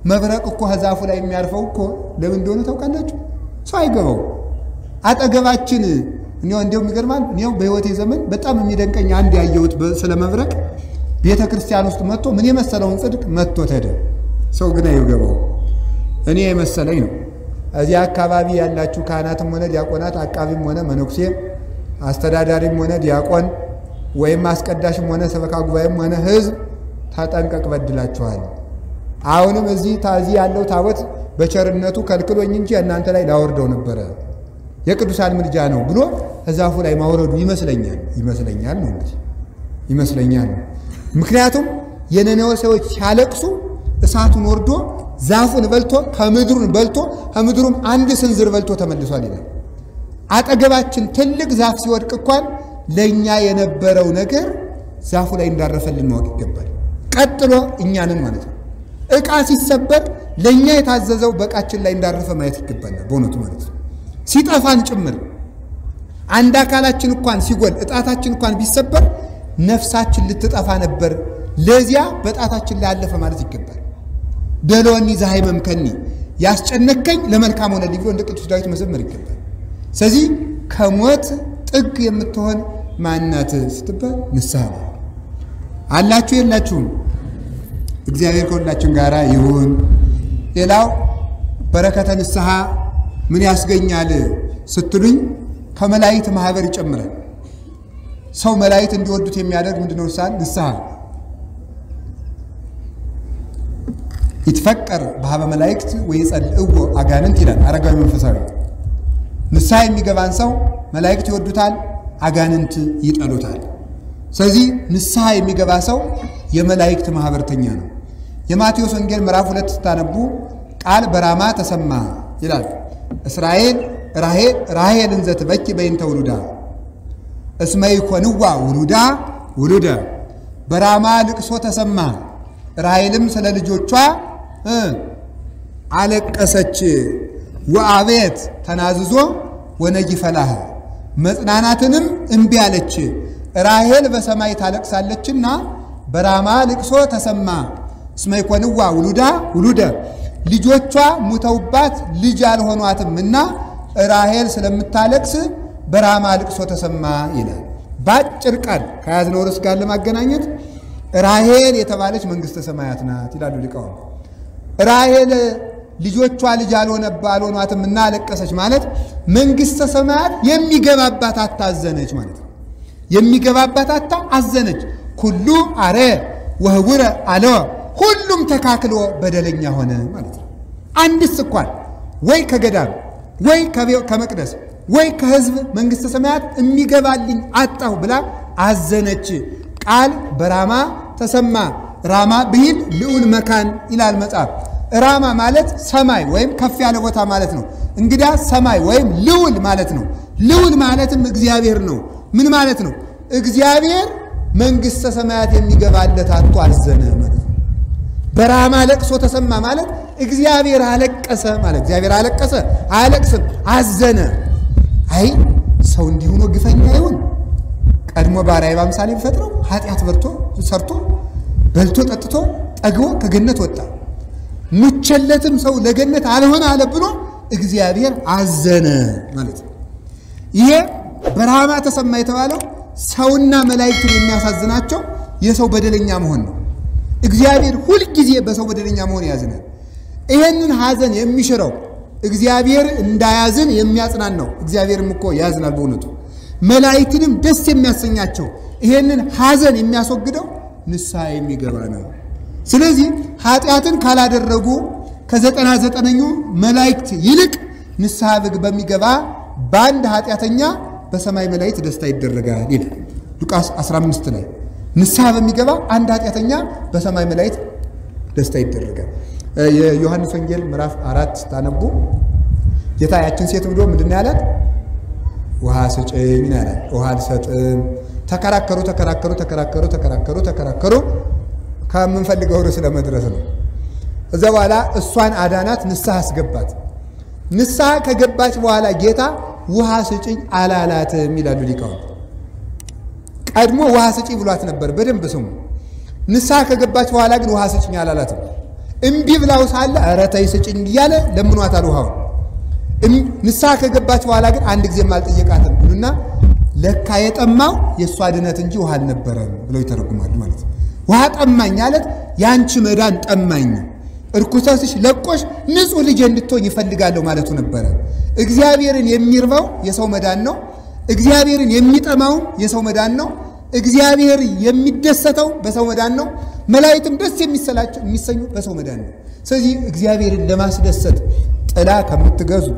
መብረቅ እኮ ከዛፉ ላይ የሚያርፈው እኮ ለምን እንደሆነ ታውቃላችሁ? ሰው አይገባው። አጠገባችን እኔው እንዲያው የሚገርማል። እኔው በሕይወቴ ዘመን በጣም የሚደንቀኝ አንድ ያየሁት ስለ መብረቅ ቤተ ክርስቲያን ውስጥ መጥቶ ምን የመሰለውን ጽድቅ መጥቶ ተደ ሰው ግን አይገባው። እኔ የመሰለኝ ነው። እዚህ አካባቢ ያላችሁ ካህናትም ሆነ ዲያቆናት፣ አቃቢም ሆነ መነኩሴ፣ አስተዳዳሪም ሆነ ዲያቆን ወይም አስቀዳሽም ሆነ ሰበካ ጉባኤም ሆነ ሕዝብ ተጠንቀቅ፣ በድላችኋል። አሁንም እዚህ ታዚህ ያለው ታቦት በቸርነቱ ከልክሎኝ እንጂ እናንተ ላይ ላወርደው ነበረ የቅዱሳን ምልጃ ነው ብሎ እዛፉ ላይ ማውረዱ ይመስለኛል ይመስለኛል ነው እንግዲህ ይመስለኛል ነው። ምክንያቱም የነነዌ ሰዎች ሲያለቅሱ እሳቱን ወርዶ ዛፉን በልቶ ከምድሩን በልቶ ከምድሩም አንድ ስንዝር በልቶ ተመልሷል ይላል። አጠገባችን ትልቅ ዛፍ ሲወድቅ እንኳን ለእኛ የነበረው ነገር ዛፉ ላይ እንዳረፈልን ማወቅ ይገባል። ቀጥሎ እኛንን ማለት ነው። ዕቃ ሲሰበር ለእኛ የታዘዘው በዕቃችን ላይ እንዳረፈ ማየት ይገባናል። በእውነቱ ማለት ነው። ሲጠፋን ጭምር አንድ አካላችን እንኳን ሲጎል እጣታችን እንኳን ቢሰበር ነፍሳችን ልትጠፋ ነበር፣ ለዚያ በጣታችን ላይ አለፈ ማለት ይገባል። ደሎኒ ዘሃይ መምከኒ ያስጨነከኝ ለመልካም ሆነልኝ ብሎ እንደ ቅዱስ ዳዊት መዘመር ይገባል። ስለዚህ ከሞት ጥግ የምትሆን ማናት ስትባል ንስሐ ነው። አላችሁ የላችሁም? እግዚአብሔር ከሁላችን ጋር ይሁን። ሌላው በረከተ ንስሐ ምን ያስገኛል ስትሉኝ ከመላእክት ማህበር ይጨምራል። ሰው መላእክት እንዲወዱት የሚያደርግ ምንድነው? ሳል ንስሐ ይትፈቀር በሀበ መላእክት ወይጸልእዎ አጋንንት ይላል አረጋዊ መንፈሳዊ። ንስሐ የሚገባን ሰው መላእክት ይወዱታል፣ አጋንንት ይጠሉታል። ስለዚህ ንስሐ የሚገባ ሰው የመላእክት ማህበርተኛ ነው። የማቴዎስ ወንጌል ምዕራፍ ሁለት ስታነቡ ቃል በራማ ተሰማ ይላል። እስራኤል ራሔል እንዘ ትበኪ በይንተ ውሉዳ እስመ ይኮንዋ ውሉዳ ውሉደ በራማ ልቅሶ ተሰማ። ራሔልም ስለ ልጆቿ አለቀሰች። ወአቤት ተናዝዞ ወነጊ ፈላህ መጽናናትንም እምቢ አለች። ራሔል በሰማይ ታለቅሳለችና በራማ ልቅሶ ተሰማ። እስመ ይኮንዋ ውሉዳ ውሉደ ልጆቿ ሙተውባት ልጅ አልሆኗትምና ራሔል ስለምታለቅስ በራማ ልቅሶ ተሰማ ይላል። በአጭር ቃል ከያዝነው ርዕስ ጋር ለማገናኘት ራሔል የተባለች መንግሥተ ሰማያት ናት ይላሉ ሊቃውንት። ራሔል ልጆቿ ልጅ አልሆኗትም እና አለቀሰች ማለት መንግሥተ ሰማያት የሚገባባት አታ አዘነች ማለት ነው። የሚገባባት አታ አዘነች። ኩሉ አረ ወህውረ አለወ ሁሉም ተካክሎ በደለኛ ሆነ ማለት ነው። አንድስ እንኳን ወይ ከገዳም ወይ ከመቅደስ ወይ ከሕዝብ መንግሥተ ሰማያት የሚገባልኝ አጣሁ ብላ አዘነች። ቃል በራማ ተሰማ። ራማ ብሂል ልዑል መካን ይላል መጽሐፍ። ራማ ማለት ሰማይ ወይም ከፍ ያለ ቦታ ማለት ነው። እንግዳ ሰማይ ወይም ልዑል ማለት ነው። ልዑል ማለትም እግዚአብሔር ነው። ምን ማለት ነው? እግዚአብሔር መንግሥተ ሰማያት የሚገባለት አጥቶ አዘነ ማለት ነው። በራማ ለቅሶ ተሰማ ማለት እግዚአብሔር አለቀሰ ማለት እግዚአብሔር አለቀሰ አያለቅስም፣ አዘነ። አይ ሰው እንዲሁ ነው ግፈኛ ይሁን ቀድሞ ባሪያ በአምሳሌ ፈጥረው ኃጢአት በርቶ ሰርቶ በልቶ ጠጥቶ ጠግቦ ከገነት ወጣ። ሙቸለትም ሰው ለገነት አልሆነ አለ ብሎ እግዚአብሔር አዘነ ማለት ነው። ይሄ በራማ ተሰማ የተባለው ሰውና መላእክትን የሚያሳዝናቸው የሰው በደለኛ መሆን ነው። እግዚአብሔር ሁልጊዜ በሰው በደለኛ መሆን ያዝናል። ይሄንን ሐዘን የሚሽረው እግዚአብሔር እንዳያዝን የሚያጽናናው እግዚአብሔርም እኮ ያዝናል በእውነቱ መላእክትንም ደስ የሚያሰኛቸው ይሄንን ሐዘን የሚያስወግደው ንስሐ የሚገባ ነው። ስለዚህ ኃጢአትን ካላደረጉ ከዘጠና ዘጠነኙ መላእክት ይልቅ ንስሐ ብግ በሚገባ በአንድ ኃጢአተኛ በሰማይ መላእክት ደስታ ይደረጋል ይላል ሉቃስ 15 ላይ ንስሐ በሚገባ አንድ ኃጢአተኛ በሰማይ መላእክት ደስታ ይደረጋል። የዮሐንስ ወንጌል ምዕራፍ አራት ስታነቡ ጌታ ያችን ሴት ብሎ ምንድን ነው ያላት? ውሃ ስጭኝ ነው ያላት። ውሃ አልሰጥም። ተከራከሩ ተከራከሩ ተከራከሩ ተከራከሩ ተከራከሩ ከምንፈልገው ርዕስ ለመድረስ ነው። እዛ በኋላ እሷን አዳናት፣ ንስሐ አስገባት። ንስሐ ከገባች በኋላ ጌታ ውሃ ስጭኝ አላላትም ይላሉ ሊቃውንት። ቀድሞ ውሃ ስጪ ብሏት ነበር። በደንብ ስሙ። ንስሐ ከገባች በኋላ ግን ውሃ ስጭኝ አላላትም። እምቢ ብላው ሳለ ኧረ ተይ ስጭኝ እያለ ለምኗታል ውሃውን። ንስሐ ከገባች በኋላ ግን አንድ ጊዜም አልጠየቃትም ብሉና ለካ የጠማው የእሷ ድነት እንጂ ውሃ አልነበረም ብለው ይተረጉማሉ ማለት ነው። ውሃ ጠማኝ አለት የአንቺ መዳን ጠማኝ፣ እርኩሰትሽ ለቆሽ ንጹሕ ልጅ እንድትሆኝ ይፈልጋለሁ ማለቱ ነበረ። እግዚአብሔርን የሚርበው የሰው መዳን ነው። እግዚአብሔርን የሚጠማውም የሰው መዳን ነው። እግዚአብሔር የሚደሰተው በሰው መዳን ነው። መላእክትም ደስ የሚሰኙ በሰው መዳን ነው። ስለዚህ እግዚአብሔርን ለማስደሰት ጥላ ከምትገዙ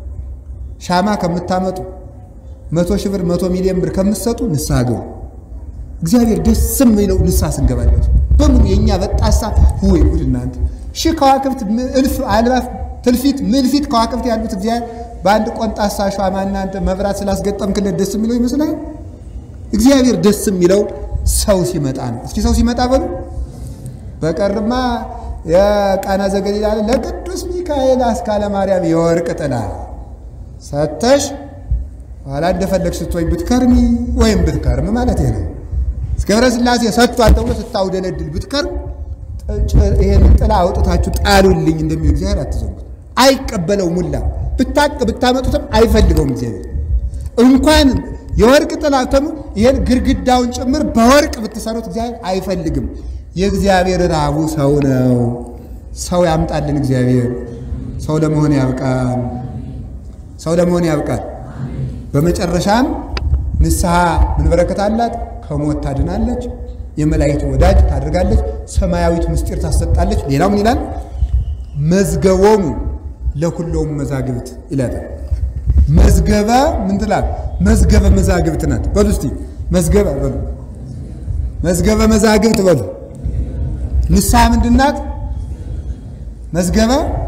ሻማ ከምታመጡ መቶ ሺህ ብር መቶ ሚሊዮን ብር ከምትሰጡ ንስሐ ግቡ። እግዚአብሔር ደስ የሚለው ንስሐ ስንገባለት በሙሉ የእኛ በጣሳ ወይ ጉድ እናንተ ሺህ ከዋክብት እልፍ አልባፍ ትልፊት ምልፊት ከዋክብት ያሉት እግዚአብሔር በአንድ ቆንጣሳ ሻማ እናንተ መብራት ስላስገጠምክለት ደስ የሚለው ይመስላል። እግዚአብሔር ደስ የሚለው ሰው ሲመጣ ነው። እስኪ ሰው ሲመጣ በሉ። በቀርማ የቃና ዘገሊላ ለቅዱስ ሚካኤል አስካለ ማርያም የወርቅ ጥላ ሰተሽ ኋላ እንደፈለግሽ ስትወይ ብትከርሚ ወይም ብትከርም ማለት ነው። እስከ ገብረ ሥላሴ ሰጥቷል ተብሎ ስታውደለድል ብትከርም ይሄን ጥላ አውጥታችሁ ጣሉልኝ እንደሚል እግዚአብሔር አትዘንጉት። አይቀበለውም። ሙላ ብታቅ ብታመጡትም አይፈልገውም እግዚአብሔር እንኳን የወርቅ ጥላ ተሙ ይሄን ግድግዳውን ጭምር በወርቅ ብትሰሩት እግዚአብሔር አይፈልግም። የእግዚአብሔር ራቡ ሰው ነው። ሰው ያምጣልን እግዚአብሔር። ሰው ለመሆን ያብቃል። ሰው ለመሆን ያብቃል። በመጨረሻም ንስሐ ምን በረከት አላት? ከሞት ታድናለች። የመላእክት ወዳጅ ታደርጋለች። ሰማያዊት ምስጢር ታሰጣለች። ሌላው ምን ይላል? መዝገቦሙ ለኩሎም መዛግብት ይላል። መዝገበ ምን ትላል? መዝገበ መዛግብት ናት። በሉ እስቲ መዝገበ በሉ፣ መዝገበ መዛግብት በሉ። ንስሐ ምንድን ናት? መዝገበ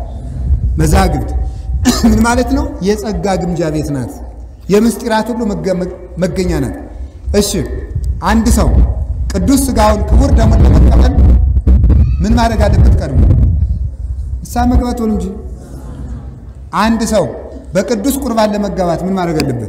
መዛግብት ምን ማለት ነው? የጸጋ ግምጃ ቤት ናት። የምስጢራት ሁሉ መገኛ ናት። እሺ አንድ ሰው ቅዱስ ሥጋውን ክቡር ደሙን ለመቀበል ምን ማድረግ አለበት? ቀድሞ ንስሐ መግባት ወል እንጂ አንድ ሰው በቅዱስ ቁርባን ለመጋባት ምን ማድረግ አለበት?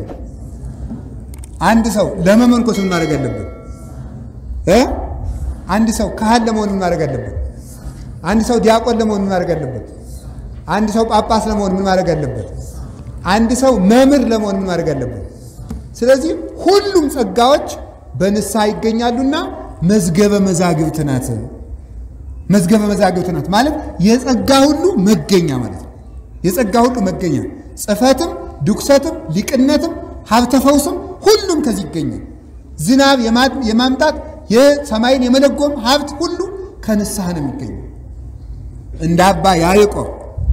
አንድ ሰው ለመመንኮስ ምን ማድረግ አለበት? እ አንድ ሰው ካህን ለመሆን ምን ማድረግ አለበት? አንድ ሰው ዲያቆን ለመሆን ምን ማድረግ አለበት? አንድ ሰው ጳጳስ ለመሆን ምን ማድረግ አለበት? አንድ ሰው መምህር ለመሆን ምን ማድረግ አለበት? ስለዚህ ሁሉም ጸጋዎች በንስሐ ይገኛሉና መዝገበ መዛግብት ናት። መዝገበ መዛግብት ናት ማለት የጸጋ ሁሉ መገኛ ማለት ነው። የጸጋ ሁሉ መገኛ ጽፈትም፣ ድኩሰትም፣ ሊቅነትም፣ ሀብተ ፈውስም ሁሉም ከዚህ ይገኛል። ዝናብ የማምጣት የሰማይን የመለጎም ሀብት ሁሉ ከንስሐ ነው የሚገኘው። እንደ አባ ያዕቆብ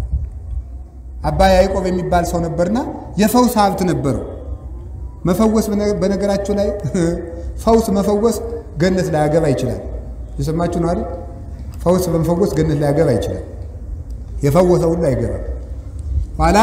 አባ ያዕቆብ የሚባል ሰው ነበርና የፈውስ ሀብት ነበረው። መፈወስ በነገራቸው ላይ ፈውስ መፈወስ ገነት ላይ ያገባ ይችላል። የሰማችሁ ነው አይደል? ፈውስ በመፈወስ ገነት ላይ ያገባ ይችላል። የፈወሰ ሁሉ አይገባም። ኋላ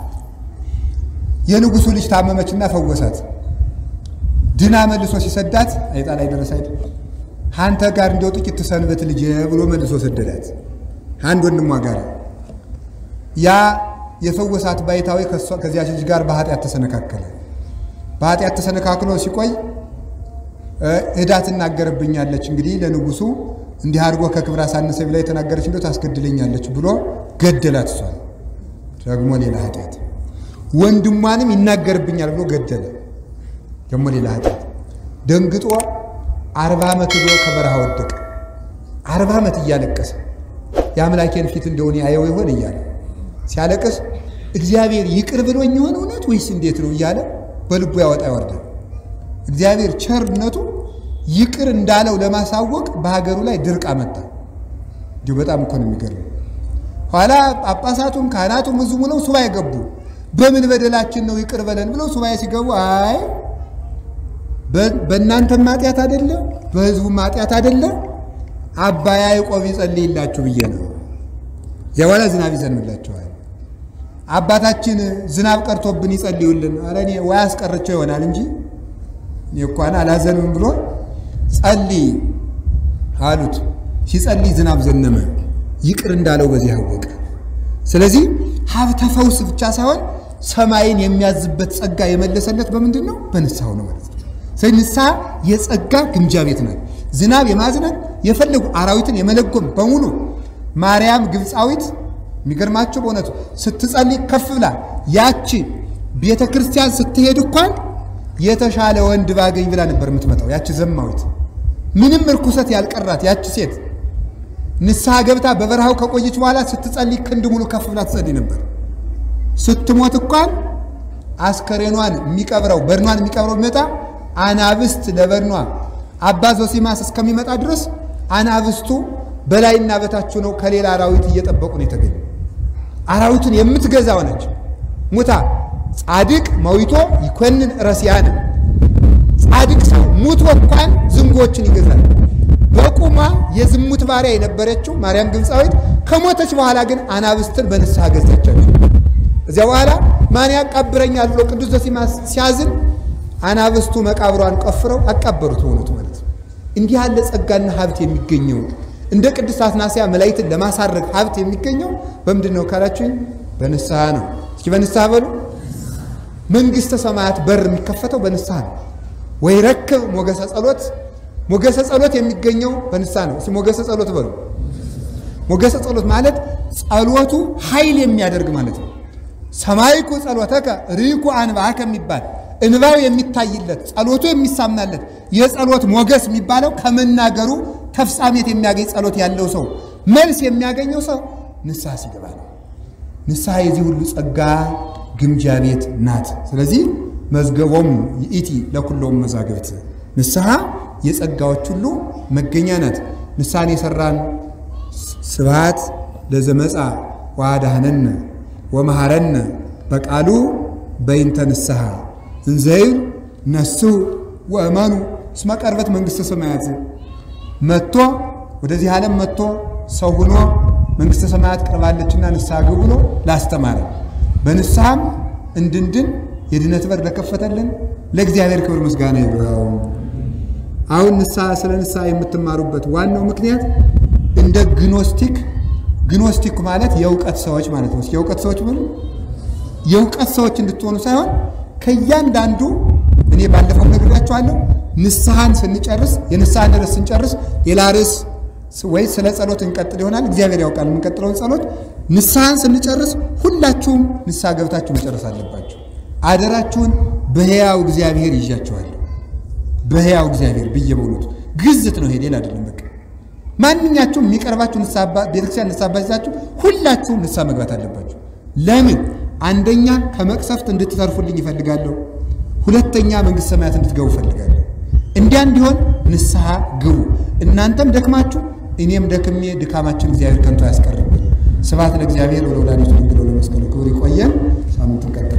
የንጉሱ ልጅ ታመመችና ፈወሳት። ድና መልሶ ሲሰዳት አይጣ ላይ ደረሰ አይደል? አንተ ጋር እንዲያው ጥቂት ትሰንበት ልጅ ብሎ መልሶ ሰደዳት። አንድ ወንድሟ ጋር ያ የፈወሳት ባይታዊ ከዚያች ልጅ ጋር በኃጢአት ተሰነካከለ። በኃጢአት ተሰነካክሎ ሲቆይ ዕዳ ትናገርብኛለች፣ እንግዲህ ለንጉሱ እንዲህ አድርጎ ከክብር አሳነሰ ብላ የተናገረች እንደው ታስገድለኛለች ብሎ ገደላት። እሷን ደግሞ ሌላ ኃጢአት፣ ወንድሟንም ይናገርብኛል ብሎ ገደለ። ደግሞ ሌላ ኃጢአት። ደንግጦ አርባ ዓመት ዶ ከበረሃ ወደቀ። አርባ ዓመት እያለቀሰ የአምላኬን ፊት እንደሆነ ያየው ይሆን እያለ ሲያለቅስ እግዚአብሔር ይቅር ብሎኝ ይሆን እውነት ወይስ እንዴት ነው እያለ በልቡ ያወጣ ያወርዳል። እግዚአብሔር ቸርነቱ ይቅር እንዳለው ለማሳወቅ በሀገሩ ላይ ድርቅ አመጣ። እንዲሁ በጣም እኮ ነው የሚገርመው። ኋላ ጳጳሳቱም ካህናቱም ሕዝቡ ብለው ሱባኤ ገቡ። በምን በደላችን ነው ይቅር በለን ብለው ሱባኤ ሲገቡ አይ በእናንተም ኃጢአት አይደለ በሕዝቡም ኃጢአት አይደለ አባ ያዕቆብ ይጸልይላችሁ ብዬ ነው። የኋላ ዝናብ ይዘንብላችኋል። አባታችን ዝናብ ቀርቶብን ይጸልዩልን። ኧረ እኔ ወይ አስቀርቸው ይሆናል እንጂ እኔ እንኳን አላዘንም ብሎ ጸልይ አሉት። ሲጸልይ ዝናብ ዘነመ። ይቅር እንዳለው በዚህ አወቀ። ስለዚህ ሀብተ ፈውስ ብቻ ሳይሆን ሰማይን የሚያዝበት ጸጋ የመለሰለት በምንድን ነው? በንስሐው ነው ማለት ነው። ስለዚህ ንስሐ የጸጋ ግምጃ ቤት ናት። ዝናብ የማዝነብ የፈለጉ አራዊትን የመለጎም በሙሉ ማርያም ግብፃዊት የሚገርማቸው በእውነቱ ስትጸልይ ከፍ ብላ ያቺ ቤተ ክርስቲያን ስትሄድ እንኳን የተሻለ ወንድ ባገኝ ብላ ነበር የምትመጣው። ያቺ ዘማዊት ምንም እርኩሰት ያልቀራት ያቺ ሴት ንስሐ ገብታ በበረሃው ከቆየች በኋላ ስትጸልይ ክንድ ሙሉ ከፍ ብላ ትጸልይ ነበር። ስትሞት እንኳን አስከሬኗን የሚቀብረው በድኗን የሚቀብረው ቢመጣ አናብስት ለበድኗ አባ ዞሲማስ እስከሚመጣ ድረስ አናብስቱ በላይና በታች ነው ከሌላ አራዊት እየጠበቁ ነው የተገኙ። አራዊቱን የምትገዛ ሆነች። ሙታ ጻድቅ መዊቶ ይኮንን ረሲያነ ጻድቅ ሰው ሙቶ እንኳን ዝንጎችን ይገዛል። በቁማ የዝሙት ባሪያ የነበረችው ማርያም ግብፃዊት ከሞተች በኋላ ግን አናብስትን በንስሐ ገዛቻቸው። እዚያ በኋላ ማን ያቃብረኛል ብሎ ቅዱስ ዞሲማስ ሲያዝን አናብስቱ መቃብሯን ቆፍረው አቃበሩት። በእውነቱ ማለት ነው። እንዲህ ያለ ጸጋና ሀብት የሚገኘው እንደ ቅድስት አትናስያ መላእክትን ለማሳረግ ሀብት የሚገኘው በምንድን ነው ካላችሁኝ፣ በንስሐ ነው። እስኪ በንስሐ በሉ። መንግሥተ ሰማያት በር የሚከፈተው በንስሐ ነው። ወይ ረክብ ሞገሰ ጸሎት ሞገሰ ጸሎት የሚገኘው በንስሐ ነው። እስኪ ሞገሰ ጸሎት በሉ። ሞገሰ ጸሎት ማለት ጸሎቱ ኃይል የሚያደርግ ማለት ነው። ሰማይኩ ጸሎተከ ርኢኩ አንባከ የሚባል እንባው የሚታይለት ጸሎቱ የሚሳምናለት የጸሎት ሞገስ የሚባለው ከመናገሩ ተፍጻሜት የሚያገኝ ጸሎት ያለው ሰው መልስ የሚያገኘው ሰው ንስሐ ሲገባ ነው። ንስሐ የዚህ ሁሉ ጸጋ ግምጃ ቤት ናት። ስለዚህ መዝገቦሙ ይእቲ ለኩሎም መዛግብት ንስሐ የጸጋዎች ሁሉ መገኛ ናት። ንስሐን የሰራን ስብሐት ለዘመጻ ወአድኀነነ ወመሐረነ በቃሉ በይንተ ንስሐ እንዘይብል ነስሑ ወእመኑ እስመ ቀርበት መንግሥተ ሰማያት መጥቶ ወደዚህ ዓለም መጥቶ ሰው ሆኖ መንግሥተ ሰማያት ቀርባለችና ንስሐ ግቡ ብሎ ላስተማረ በንስሐም እንድንድን የድነት በር ለከፈተልን ለእግዚአብሔር ክብር ምስጋና ይግባው። አሁን ንስሐ ስለ ንስሐ የምትማሩበት ዋናው ምክንያት እንደ ግኖስቲክ ግኖስቲክ ማለት የእውቀት ሰዎች ማለት ነው። የእውቀት ሰዎች ብሉ የእውቀት ሰዎች እንድትሆኑ ሳይሆን ከእያንዳንዱ እኔ ባለፈው ነግሬያችኋለሁ። ንስሐን ስንጨርስ የንስሐን ርዕስ ስንጨርስ ሌላ ርዕስ ወይ ስለ ጸሎት እንቀጥል ይሆናል። እግዚአብሔር ያውቃል የምንቀጥለውን ጸሎት። ንስሐን ስንጨርስ ሁላችሁም ንስሐ ገብታችሁ መጨረስ አለባችሁ። አደራችሁን በሕያው እግዚአብሔር ይዣችኋለሁ። በሕያው እግዚአብሔር ብዬ በእውነቱ ግዝት ነው ይሄ ሌላ አይደለም። በቃ ማንኛችሁም የሚቀርባችሁ ቤተክርስቲያን ንስሐ አባይዛችሁ ሁላችሁም ንስሐ መግባት አለባችሁ። ለምን? አንደኛ ከመቅሰፍት እንድትተርፉልኝ ይፈልጋለሁ። ሁለተኛ መንግሥተ ሰማያት እንድትገቡ እፈልጋለሁ። እንዲያ እንዲሆን ንስሐ ግቡ። እናንተም ደክማችሁ እኔም ደክሜ ድካማችን እግዚአብሔር ከንቱ አያስቀርብን። ስብሐት ለእግዚአብሔር ወለወላዲቱ ድንግል ወለመስቀሉ ክቡር። ይቆየን። ሳምንት እንቀጥል።